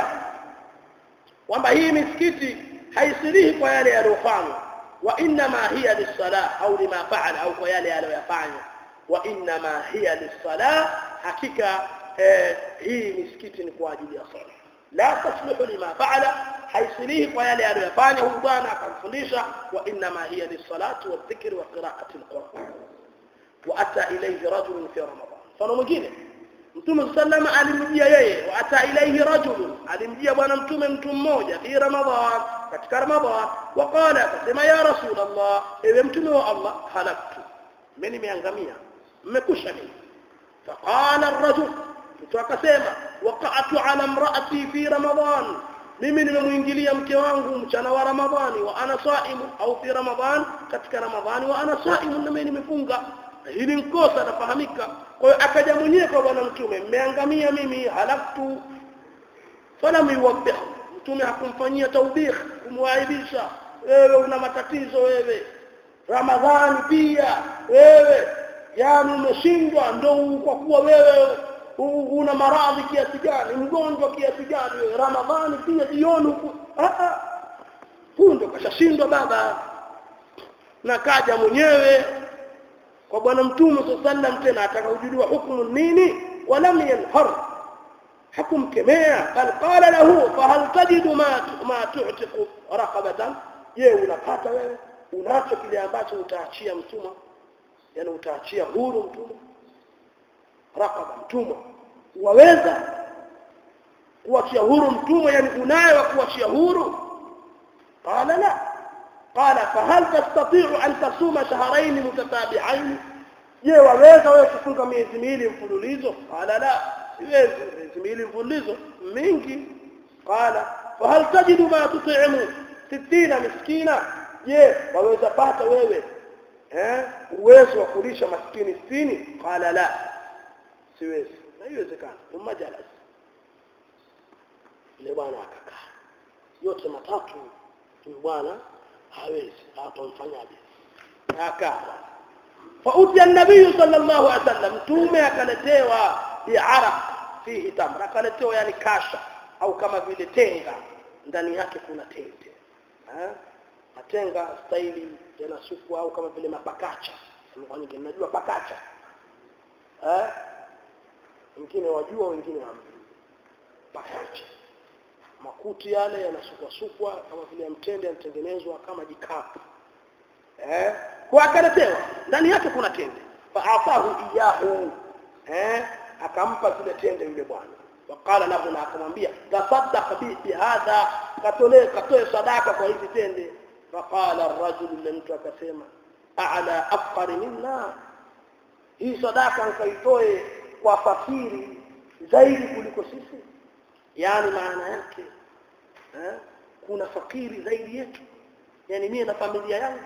وما هي مسكتي haisilihi kwa yale yaliyofanywa wa inma hiya lis-salah au lima fa'ala au kwa yale aliyofanya wa inma hiya lis-salah hakika eh, hii misikiti ni kwa ajili ya sala la tasluhu lima fa'ala haisilihi kwa yale aliyofanya huyu bwana akamfundisha wa inma hiya lis-salati wadh-dhikri wa qira'ati al-Qur'an wa ata ilayhi rajulun fi ramadan mfano mwingine mtume sallama alimjia yeye wa ata ilayhi rajulun alimjia bwana mtume mtu mmoja fi ramadan katika ramadan waqala akasema ya rasul allah ewe mtume wa allah halaktu mimi nimeangamia mmekusha mimi faqala ar-rajul mtu akasema waqa'tu ala imra'ati fi ramadan mimi nimemuingilia mke wangu mchana wa ramadhani wa ana saimu au fi ramadan katika ramadhani wa ana saimu na mimi nimefunga hili nkosa nafahamika kwa hiyo akaja mwenyewe kwa bwana mtume mmeangamia mimi halaktu falam yuwabbih mtume hakumfanyia taubih kumwaibisha wewe una matatizo wewe ramadhani pia wewe yani umeshindwa ndo kwa kuwa wewe una maradhi kiasi gani mgonjwa kiasi gani wewe ramadhani pia jioni huku huyu ndo kashashindwa baba na kaja mwenyewe kwa bwana mtume sallam tena atakaujudua hukumu nini walam yanhar hakumkemea bal qala lahu fahal tajidu ma ma tu'tiqu raqabatan je unapata wewe unacho kile ambacho utaachia mtumwa yani utaachia huru mtumwa raqaba mtumwa waweza kuachia huru mtumwa yani unayo kuachia huru qala la قال فهل تستطيع أن تصوم شهرين متتابعين je waweza wewe kufunga miezi miwili mfululizo qala la siwezi miezi miwili mfululizo mingi qala fahal tajidu ma tut'imu 60 miskina je waweza pata wewe eh uwezo wa kulisha maskini 60 qala la siwezi haiwezekani thumma jalas ile bwana akakaa yote matatu bwana hawezi hatamfanyaje akaa فأتي النبي صلى الله عليه وسلم تومي akaletewa bi'araq fihi tamra akaletewa yani kasha au kama vile tenga ndani yake kuna tende eh matenga staili yanasukwa au kama vile mapakacha kwa nyingine najua pakacha eh wengine wajua wengine hamjui pakacha makuti yale yanasukwa sukwa kama vile mtende yanatengenezwa kama jikapu eh kwa akaletewa ndani yake kuna tende fa'atahu iyahu eh akampa zile tende yule bwana wakala lahu na akamwambia tasaddaq bi hadha katolee katoe sadaka kwa hizi tende faqala ar-rajul mtu akasema a'la afqari minna hii sadaka nkaitoe kwa fakiri zaidi kuliko sisi yani maana yake eh kuna fakiri zaidi yetu yani mimi na familia yangu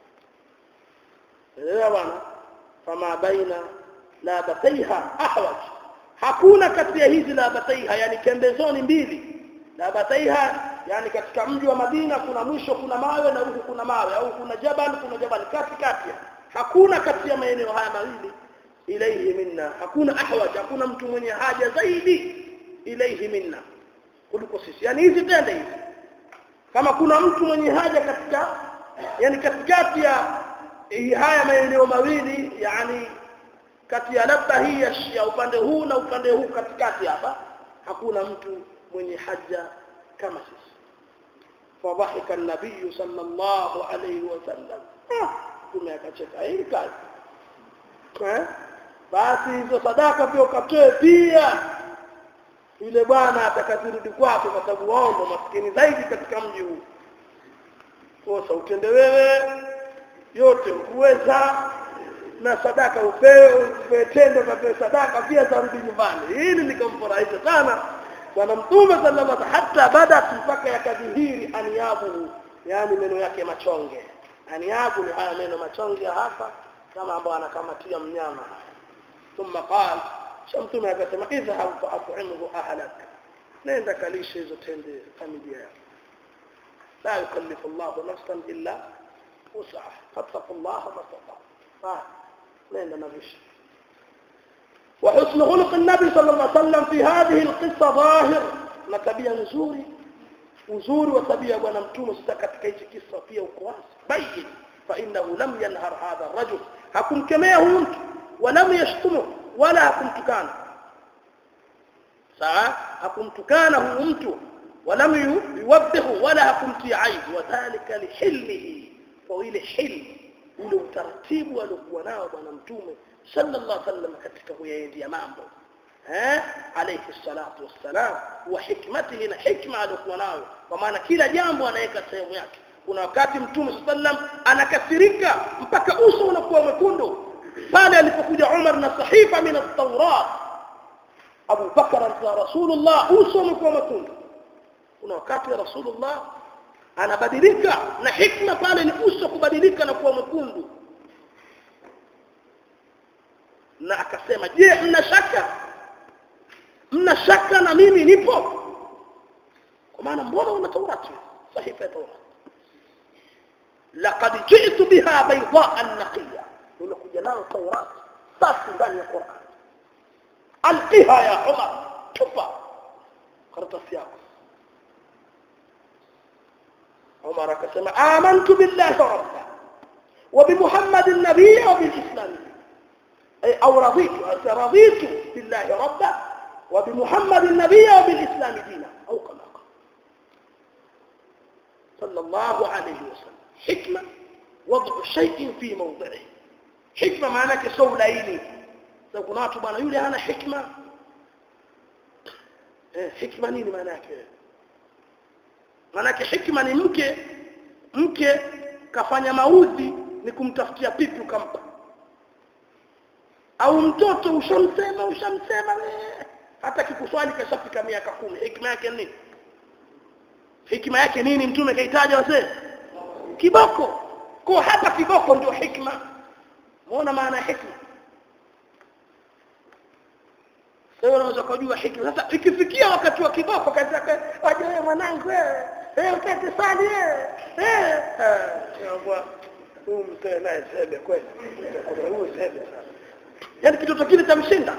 elewa bwana fama baina labataiha ahwaj hakuna kati ya hizi labataiha yani pembezoni mbili labataiha yani katika mji wa Madina kuna mwisho kuna mawe na huku kuna mawe au kuna jabal kuna jabal kati kati hakuna kati ya maeneo haya mawili ilaihi minna hakuna ahwaj hakuna mtu mwenye haja zaidi ilaihi minna kuliko sisi yani hizi tende hizi kama kuna mtu mwenye haja katika yani katikati ya haya maeneo mawili yani kati ya labda hii ya upande huu na upande huu katikati hapa hakuna mtu mwenye haja kama sisi fadhahika an-nabiy sallallahu alayhi wasallam mtume akacheka hii kazi eh basi hizo sadaka pia ukatoe pia yule bwana atakazirudi kwake kwa sababu wao ndo maskini zaidi katika mji huu kosa utende wewe yote ukuweza na sadaka upewe upewe tendo kapewe sadaka pia zarudi nyumbani hili likamfurahisha sana bwana mtume sallallahu alaihi hata badat mpaka yakadhihiri aniabu yani meno yake machonge aniabu ni haya meno machonge hapa kama ambao anakamatia mnyama thumma qala shamtume akasema idhhab fa at'imhu ahlak nenda kalishe hizo tende familia yako la yukallifu Allah nafsan illa wus'aha fattaqullaha mastata'tum nenda na vishi وحسن خلق النبي صلى الله عليه وسلم في هذه القصة ظاهر نتبيا نزوري uzuri wa tabia ya bwana mtume sasa katika hichi kisa pia uko wazi bayin fa innahu lam yanhar hadha rajul hakumkemea huyu mtu walam yashtumu wala hakumtukana sawa hakumtukana huyu mtu walam yuwaddihu wala hakumtia aibu wadhālika lihilmihi kwa ile hilmi ule utaratibu aliokuwa nao bwana mtume sallallahu alaihi wasallam katika kuyaendea mambo eh alayhi salatu wassalam wa hikmatihi na hikma aliokuwa nayo kwa maana kila jambo anaweka sehemu yake kuna wakati mtume sallam anakasirika mpaka uso unakuwa mwekundu pale alipokuja Umar na sahifa min at-Taurat Abu Bakar na Rasulullah uso umekuwa mwekundu kuna wakati Rasulullah anabadilika na hikma pale ni uso kubadilika na kuwa mwekundu na akasema je mna shaka mna shaka na mimi nipo kwa maana mbona una taurati sahifa ya taurati laqad ji'tu biha baydaa naqiya nimekuja nayo taurati safi ndani ya Qur'an alqiha ya Umar tupa karatasi yako عمر كسم آمنت بالله ربا وبمحمد النبي وبالإسلام أي أو رضيت رضيت بالله ربا وبمحمد النبي وبالإسلام دينا أو كما قال صلى الله عليه وسلم حكمة وضع شيء في موضعه حكمة معناك سوليني لو كنت بنا يولي أنا حكمة حكمة نيني معناك manake hikma ni mke mke kafanya maudhi ni kumtafutia pipi ukampa au mtoto ushamsema ushamsema hata kikuswali kashafika miaka kumi hikma yake nini hikma yake nini mtume kaitaja wazee kiboko kwa hata kiboko ndio hikma muona maana ya hikma sasa unaweza kujua hikma sasa ikifikia wakati wa kiboko kazi yake waje wewe mwanangu wewe wewe ukate sali wewe eh eh huyu mzee naye sebe kweli huyu sebe sana yani kitoto kile chamshinda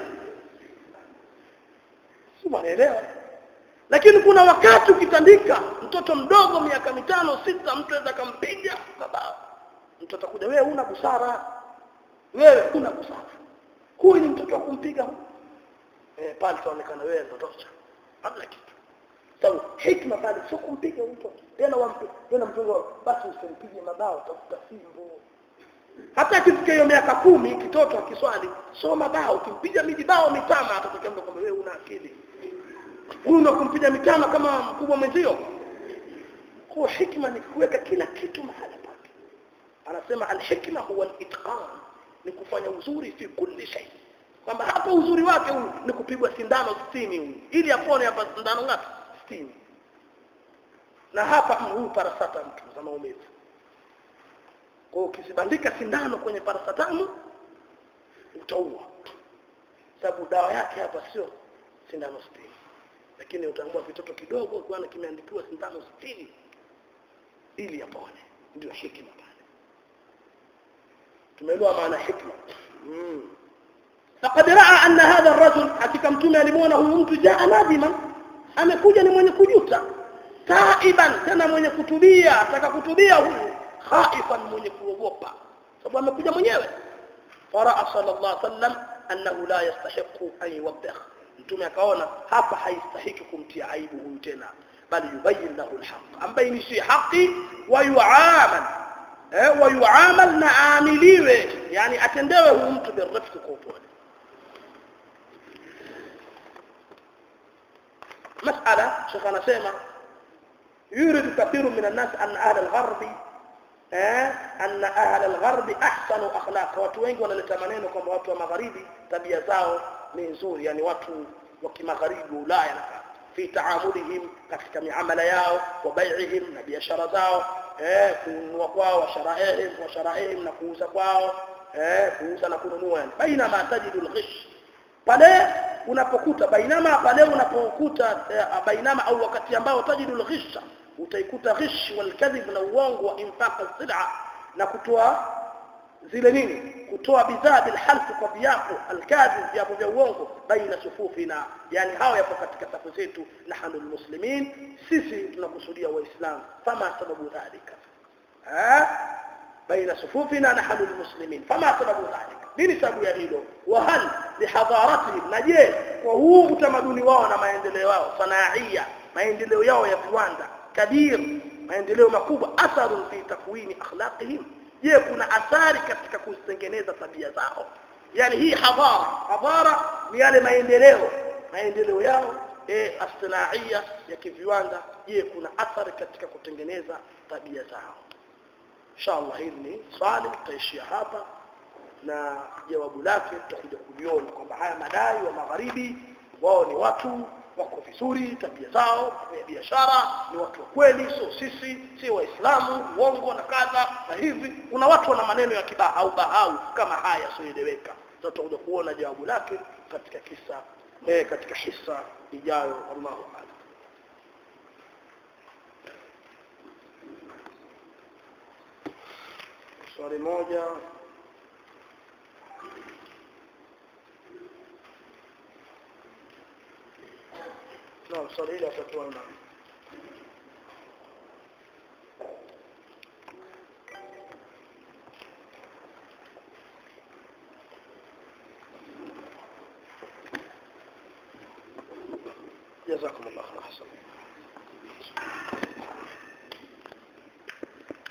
si mwanaelewa lakini kuna wakati ukitandika mtoto mdogo miaka mitano sita mtu anaweza kumpiga baba mtoto kuja wewe una busara wewe una busara huyu ni mtoto wa kumpiga huyu eh pale tuonekana wewe ndo tosha hamna kitu sababu hikma pale sio kumpiga mtu tena wampe tena mtoto basi usimpige mabao tafuta fimbo hata akifika hiyo miaka kumi kitoto akiswali soma bao ukimpiga miji bao mitama atatokea mtu kwamba wewe una akili huyu ndo kumpiga mitama kama mkubwa mwenzio kwa hikma ni kuweka kila kitu mahali pake anasema alhikma huwa alitqan ni kufanya uzuri fi kulli shay kwamba hapa uzuri wake huu ni kupigwa sindano 60 huyu ili apone hapa sindano ngapi 60 na hapa huu parasata mtu za maumivu kwa ukisibandika sindano kwenye parasatamu utaua sababu dawa yake hapa sio sindano 60 lakini utaambua kitoto kidogo kwa kimeandikiwa sindano 60 ili apone ndio hikima pale tumeelewa maana hikma mm. فقد راى ان هذا الرجل hakika mtume alimuona huyu mtu jaa nadima amekuja ni mwenye kujuta taiban tena mwenye kutubia ataka kutubia huyu khaifan mwenye kuogopa sababu amekuja mwenyewe faraa sallallahu alaihi wasallam annahu la yastahiqu an yuwabbih mtume akaona hapa haistahiki kumtia aibu huyu tena bali yubayyin lahu alhaq ambainishie haki wa yuamal eh, wa yuamal na aamiliwe yani atendewe huyu mtu birifqi kwa upole مسألة شيخ أنا سيما يورد كثير من الناس أن أهل الغرب أن أهل الغرب أحسن أخلاق watu wengi wanaleta maneno kwamba watu wa magharibi tabia zao ni nzuri yani watu wa kimagharibi Ulaya na fi taamulihim katika miamala yao wa bai'ihim na biashara zao eh kununua kwao wa sharaihim wa sharaihim na kuuza kwao eh kuuza na kununua yani baina ma tajidu al-ghish pale unapokuta bainama pale unapokuta bainama au wakati ambao tajidu al-ghisha utaikuta ghish wal kadhib na uongo wa infaq al-sil'a na kutoa zile nini kutoa bidhaa bil half kwa viapo al-kadhib viapo vya uongo baina sufufina yani hao yapo katika safu zetu nahnu muslimin sisi tunakusudia waislamu fama sababu dhalika ha baina sufufina nahnu muslimin fama sababu dhalika nini sababu ya hilo wa hal bihadharatihim na je kwa huu utamaduni wao na maendeleo yao sanaia maendeleo yao ya viwanda kabir maendeleo makubwa atharun fi takwini akhlaqihim je kuna athari katika kuzitengeneza tabia zao yani hii hadhara hadhara ni yale maendeleo maendeleo yao eh astinaia ya kiviwanda je kuna athari katika kutengeneza tabia zao inshallah hili ni swali tutaishia hapa na jawabu lake tutakuja kuliona kwamba haya madai wa magharibi wao ni watu wako vizuri tabia zao kwenye biashara ni watu wa kweli sio sisi sio waislamu uongo na kadha na hivi kuna watu wana maneno ya kibahau bahau kama haya yasioeleweka tutakuja kuona jawabu lake katika kisa eh, katika hisa ijayo Allahu a'lam swali moja نعم swali hili atatoa imam جزاكم الله خير احسن